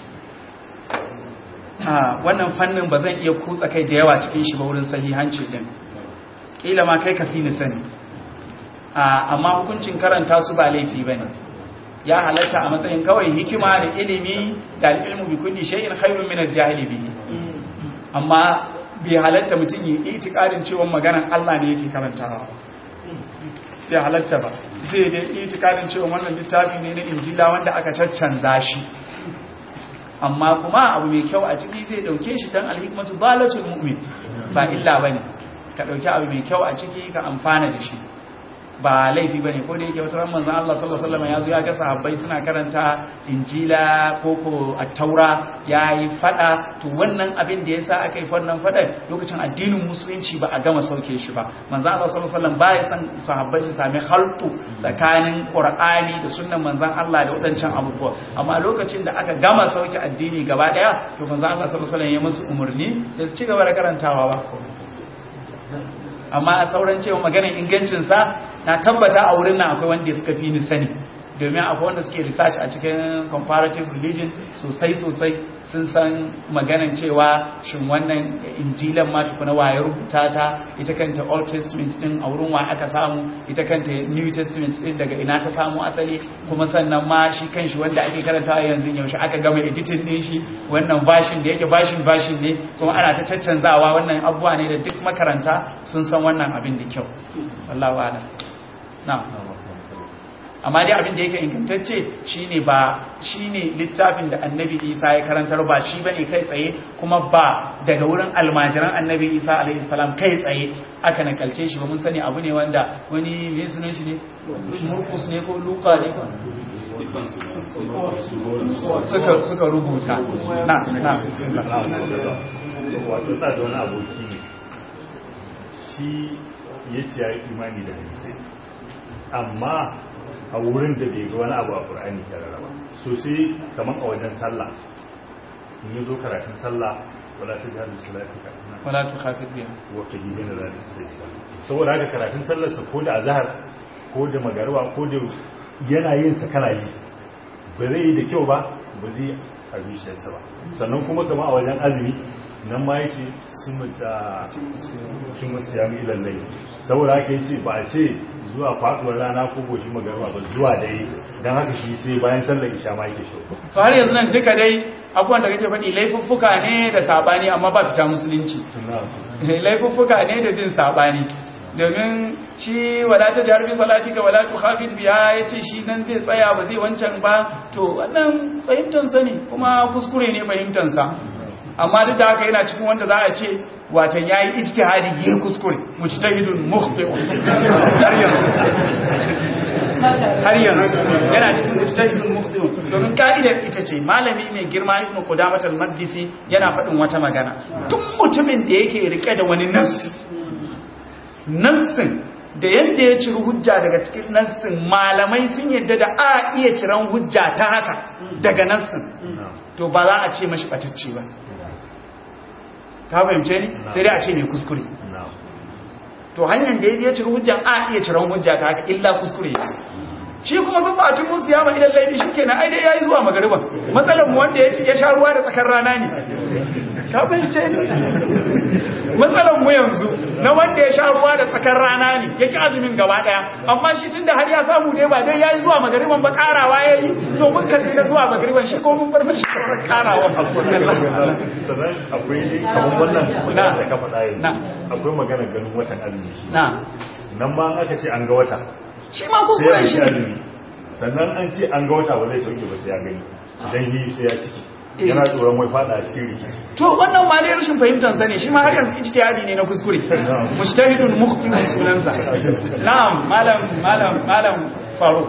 da wannan fannin ba zan iya kutsa kai da yawa cikin shi ba wurin sahihanci din kila ma kai kafi ni sani amma hukuncin karanta su ba laifi bane ya halatta a matsayin kawai hikima da ilimi da ilmu bi kulli shay'in khairun min al-jahili bihi amma bai halatta mutum yi itikadin cewa maganar Allah ne yake karantawa bai halatta ba zai dai itikadin cewa wannan littafi ne na injila wanda aka caccanza shi amma kuma abu mai kyau a ciki zai dauke shi dan alhikmatu dalatul mu'min ba illa bane ka dauki abu mai kyau a ciki ka amfana da shi ba laifi bane ko da yake wata ran manzon Allah sallallahu alaihi wasallam yazo ya ga sahabbai suna karanta injila ko ko at-taura yayi fada to wannan abin da yasa aka yi wannan fadan lokacin addinin musulunci ba a gama sauke shi ba manzon Allah sallallahu alaihi wasallam ba ya san sahabbai su sami haltu tsakanin qur'ani da sunnan manzon Allah da wadancan abubuwa amma lokacin da aka gama sauke addini gaba daya to manzon Allah sallallahu alaihi wasallam ya musu umurni da su ci gaba da karantawa ba amma a sauran cewa maganar ingancinsa na tabbata a wurin nan akwai wanda suka fi ni sani domin akwai wanda suke research a cikin comparative religion sosai sosai sun san maganan cewa shin wannan injilan ma tukuna waye rubuta ta ita kanta old testament din a wurin wa aka samu ita kanta new testament din daga ina ta samu asali kuma sannan ma shi kanshi wanda ake karantawa yanzu yaushe aka gama editing din shi wannan version da yake version version ne kuma ana ta caccanzawa wannan abubuwa ne da duk makaranta sun san wannan abin da kyau wallahu a'lam na'am amma dai abin da yake ingantacce shine ba shine littafin da annabi isa ya karantar ba shi bane kai tsaye kuma ba daga wurin almajiran annabi isa alaihi salam kai tsaye aka nakalce shi ba mun sani abu ne wanda wani me sunan shi ne murkus ne ko luka ne suka suka rubuta na na wato sa da wani aboki ne shi ya ce ya yi imani da hadisai amma a wurin da bai ga wani abu a ƙur'ani karara ba so sai kamar a wajen sallah in yi zo karatun sallah wala ta jihar salati ka wala tu khafid biha wa ka yi bin da sai saboda haka karatun sallarsa ko da azhar ko da magarwa ko da yana yin sa kana ji ba zai yi da kyau ba ba zai a zuciyarsa ba sannan kuma kama a wajen azumi nan ma yake sun mutu sun mutu ya mi lallai saboda haka yace ba a ce zuwa faduwar rana ko goshi magarba ba zuwa dare dan haka shi sai bayan sallar isha ma yake shi to har yanzu nan duka dai abubuwan da kake faɗi laifuffuka ne da sabani amma ba fita musulunci laifuffuka ne da bin sabani domin shi wala ta jihar bi salatika wala tu khafid biya yace shi nan zai tsaya ba zai wancan ba to wannan fahimtar sa ne kuma kuskure ne fahimtar sa amma duk da haka yana cikin wanda za a ce watan yayi ijtihadi yayi kuskure mujtahidun mukhti har yanzu har yanzu yana cikin mujtahidun mukhti domin ka'idar ita ce malami mai girma ibnu qudamah al-maqdisi yana faɗin wata magana duk mutumin da yake rike da wani nassi nassin da yadda ya ciri hujja daga cikin nassin malamai sun yadda da a iya ciran hujja ta haka daga nassin to ba za a ce mashi batacce ba ka fahimce ni sai dai a ce mai kuskure to hanyar da ya ciri hujjan a iya ciran hujja ta haka illa kuskure shi kuma duk ba tun musu yama idan laifi shi kenan ai dai yayi zuwa magariba matsalar mu wanda ya sha ruwa da tsakar rana ne ka fahimce ni matsalar mu yanzu na wanda ya sha ruwa da tsakar rana ne yake azumin gaba daya amma shi tunda har ya samu dai ba dai yayi zuwa magariban ba karawa yayi to mun kalli na zuwa magariban shi ko mun bar mishi karawa sannan akwai kamar wannan magana da ka faɗa yanzu akwai magana ganin watan azumi na nan ma aka ce an ga wata shi ma sai kuskure ya shi shi azumi sannan an ce an ga wata ba zai sauke ba sai ya gani idan yi sai ya ciki yana tsoron wai fada a cikin rikici to wannan ma dai rashin fahimtar sa ne shi ma har yanzu ijtihadi ne na kuskure mujtahidun mukhti sunansa na'am malam malam malam faruk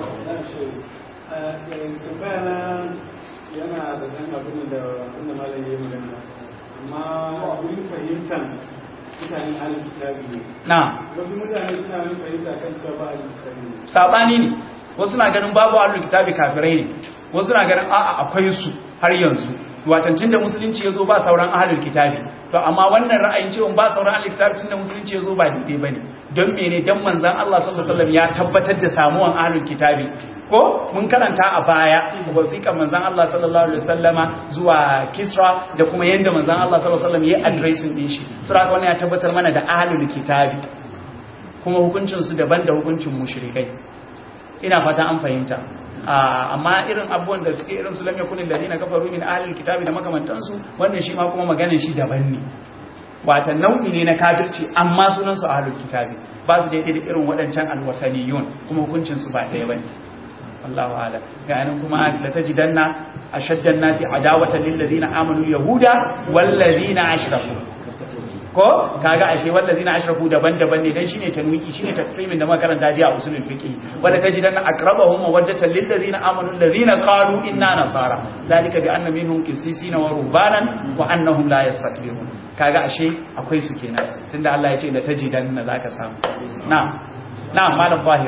tambaya na yana da dan abin da wanda malam ya yi magana amma wurin fahimtar mutanen alif kitabi ne na wasu mutane suna wani fahimta kan cewa ba alif kitabi ne sabani ne wasu na ganin babu ahlul kitabi kafirai ne wasu na ganin a'a akwai su har yanzu watancin da musulunci ya zo ba sauran ahlul kitabi to amma wannan ra'ayin cewa ba sauran ahlul kitabi tun da musulunci ya zo ba daidai bane don mene dan manzon Allah sallallahu alaihi wasallam ya tabbatar da samuwan ahlul kitabi ko mun karanta a baya wasiƙar manzon Allah sallallahu alaihi wasallama zuwa Kisra da kuma yanda manzon Allah sallallahu alaihi wasallam ya addressing din shi sura wannan ya tabbatar mana da ahlul kitabi kuma hukuncin su daban da hukuncin mushrikai ina fata an fahimta amma irin abubuwan da suke irin su lam yakun alladhina kafaru min ahli alkitabi da makamantansu wannan shi ma kuma maganar shi daban ne wata nau'i ne na kafirci amma sunan su ahlul kitabi ba su daidai da irin waɗancan alwasaniyun kuma hukuncin su ba ɗaya bane wallahu a'lam ga nan kuma la tajidanna ashaddan nasi adawatan lil ladina amanu yahuda wal ladina ashraku ko kaga ashe wallazina ashraku daban-daban ne dan shine tanwiki shine tafsirin da makaranta ji a usulul fiqh wala tajidanna aqrabahum mawaddatan lil ladina amanu alladhina qalu inna nasara dalika bi anna minhum qissisina wa rubanan wa annahum la yastakbirun kaga ashe akwai su kenan tunda Allah ya ce la tajidanna zaka samu na'am na'am malam zahir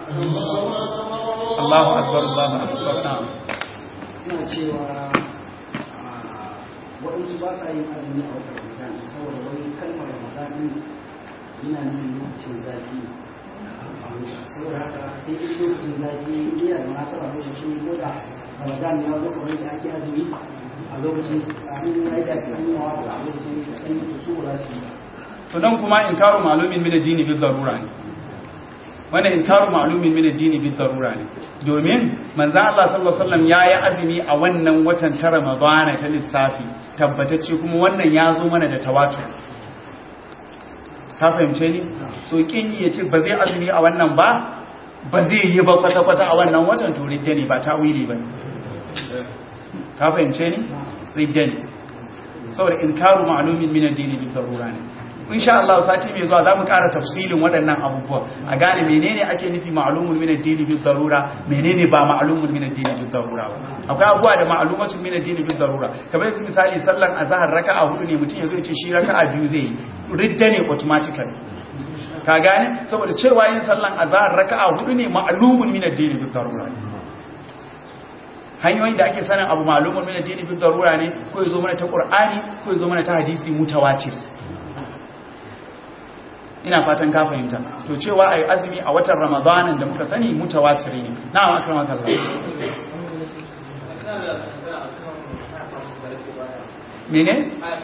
Allahu akbar Allahu akbar na'am suna cewa waɗansu ba sa yin azumi a watan ramadan saboda wani kalmar ramadan yana nufin lokacin zafi saboda haka sai in lokacin zafi iya da munasaba lokacin ko da ramadan ya zo kamar da ake azumi a lokacin an yi da an yi wa a lokacin sanyi to su ba za su yi to nan kuma inkaru ma'lumin min ad-dini bil darura ne wannan inkaru ma'lumin min ad-dini bil darura ne domin manzon Allah sallallahu alaihi wasallam yayi azumi a wannan watan ta Ramadana ta lissafi tabbatacce kuma wannan ya zo mana da tawatur ka fahimce ni so kin yi yace ba zai azumi a wannan ba ba zai yi ba kwata kwata a wannan watan to ridda ne ba tawili ba ka fahimce ni ridda ne saboda inkaru ma'lumin min ad-dini bil darura ne insha Allah sati mai zuwa zamu ƙara tafsilin waɗannan abubuwa a gane menene ake nufi ma'lumun min ad-dini bil darura menene ba ma'lumun min ad-dini bil darura ba akwai abubuwa da ma'lumatun min ad-dini bil darura kamar yanzu misali sallan azhar raka'a hudu ne mutum yazo ya ce shi raka'a biyu zai yi ridda ne automatically ka gane saboda cewa yin sallan azhar raka'a hudu ne ma'lumun min ad-dini bil darura hanyoyin da ake sanin abu ma'lumun min ad-dini bil darura ne ko yazo mana ta qur'ani ko yazo mana ta hadisi mutawatir ina fatan ka fahimta to cewa ai azumi a watan ramadanin da muka sani mutawatiri ne na'am akramaka Allah mene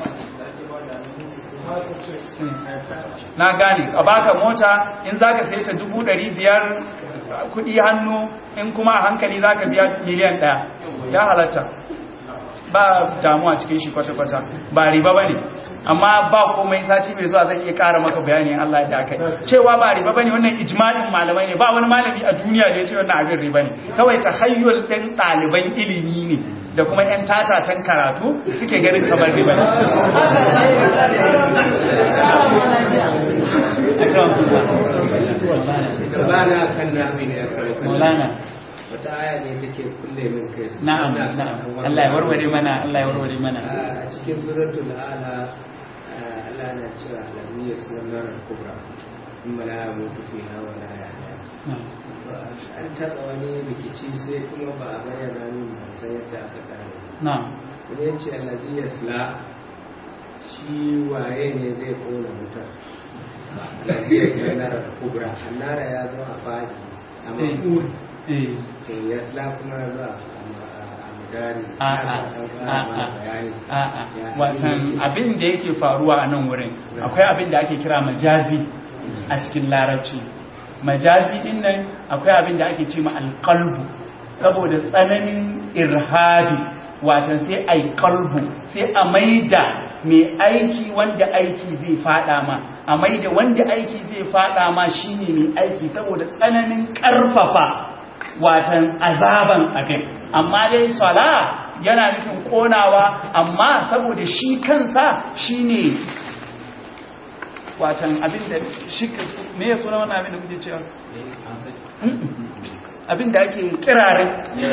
na gane a baka mota in zaka sai ta dubu ɗari biyar kudi hannu in kuma a hankali zaka biya miliyan ɗaya ya halatta ba damuwa cikin shi kwata-kwata ba riba ba ne amma ba komai sati mai zuwa zan iya kara maka bayani Allah da aka cewa ba riba ba ne wannan ijmalin malamai ne ba wani malami a duniya da ya ce wannan abin riba ne kawai ta hayyul ɗin ɗaliban ilimi ne da kuma 'yan tatatan karatu suke ganin kamar riba ne Maulana wata aya ne take kulle min kai na'am na'am Allah ya warware mana Allah ya warware mana a cikin suratul ala Allah na cewa alamu ya sunan kubra in mala mutu fi hawa la ya an taɓa wani rikici sai kuma ba a bayyana min ban san yadda aka tsara na'am wani ya ce alazi ya sula shi waye ne zai kona wutar alazi ya sunan kubra annara ya zo a fadi a mafur eh to ya sula kuma ya zo a magari watan abin da yake faruwa a nan wurin akwai abin da ake kira majazi a cikin larabci majazi din nan akwai abin da ake ce ma alƙalbu saboda tsananin irhabi watan sai a yi kalbu sai a maida mai aiki wanda aiki zai fada ma a maida wanda aiki zai fada ma shine mai aiki saboda tsananin ƙarfafa watan azaban abin amma dai sala yana nufin konawa amma saboda shi kansa shine watan abin da shi me ya suna wannan abin da kuke cewa abin da ake kirare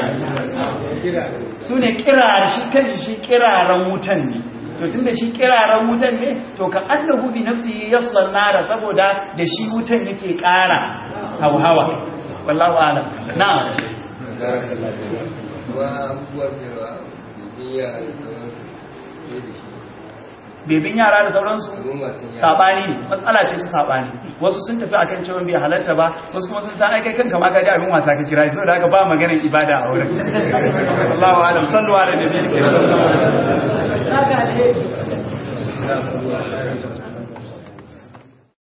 su ne kirare shi kanshi shi kiraren wutan ne to tunda shi kiraren wutan ne to ka annahu bi nafsihi yaslan nara saboda da shi wutan yake kara hauhawa wallahu alam na'am bebin yara da sauransu sabani ne matsala ce ta sabani wasu sun tafi akan cewa bai halatta ba wasu kuma sun san ai kai kanka ma gaji abin wasa ka kira shi saboda haka ba maganar ibada a wurin Allahu alam sallu ala nabiyil karim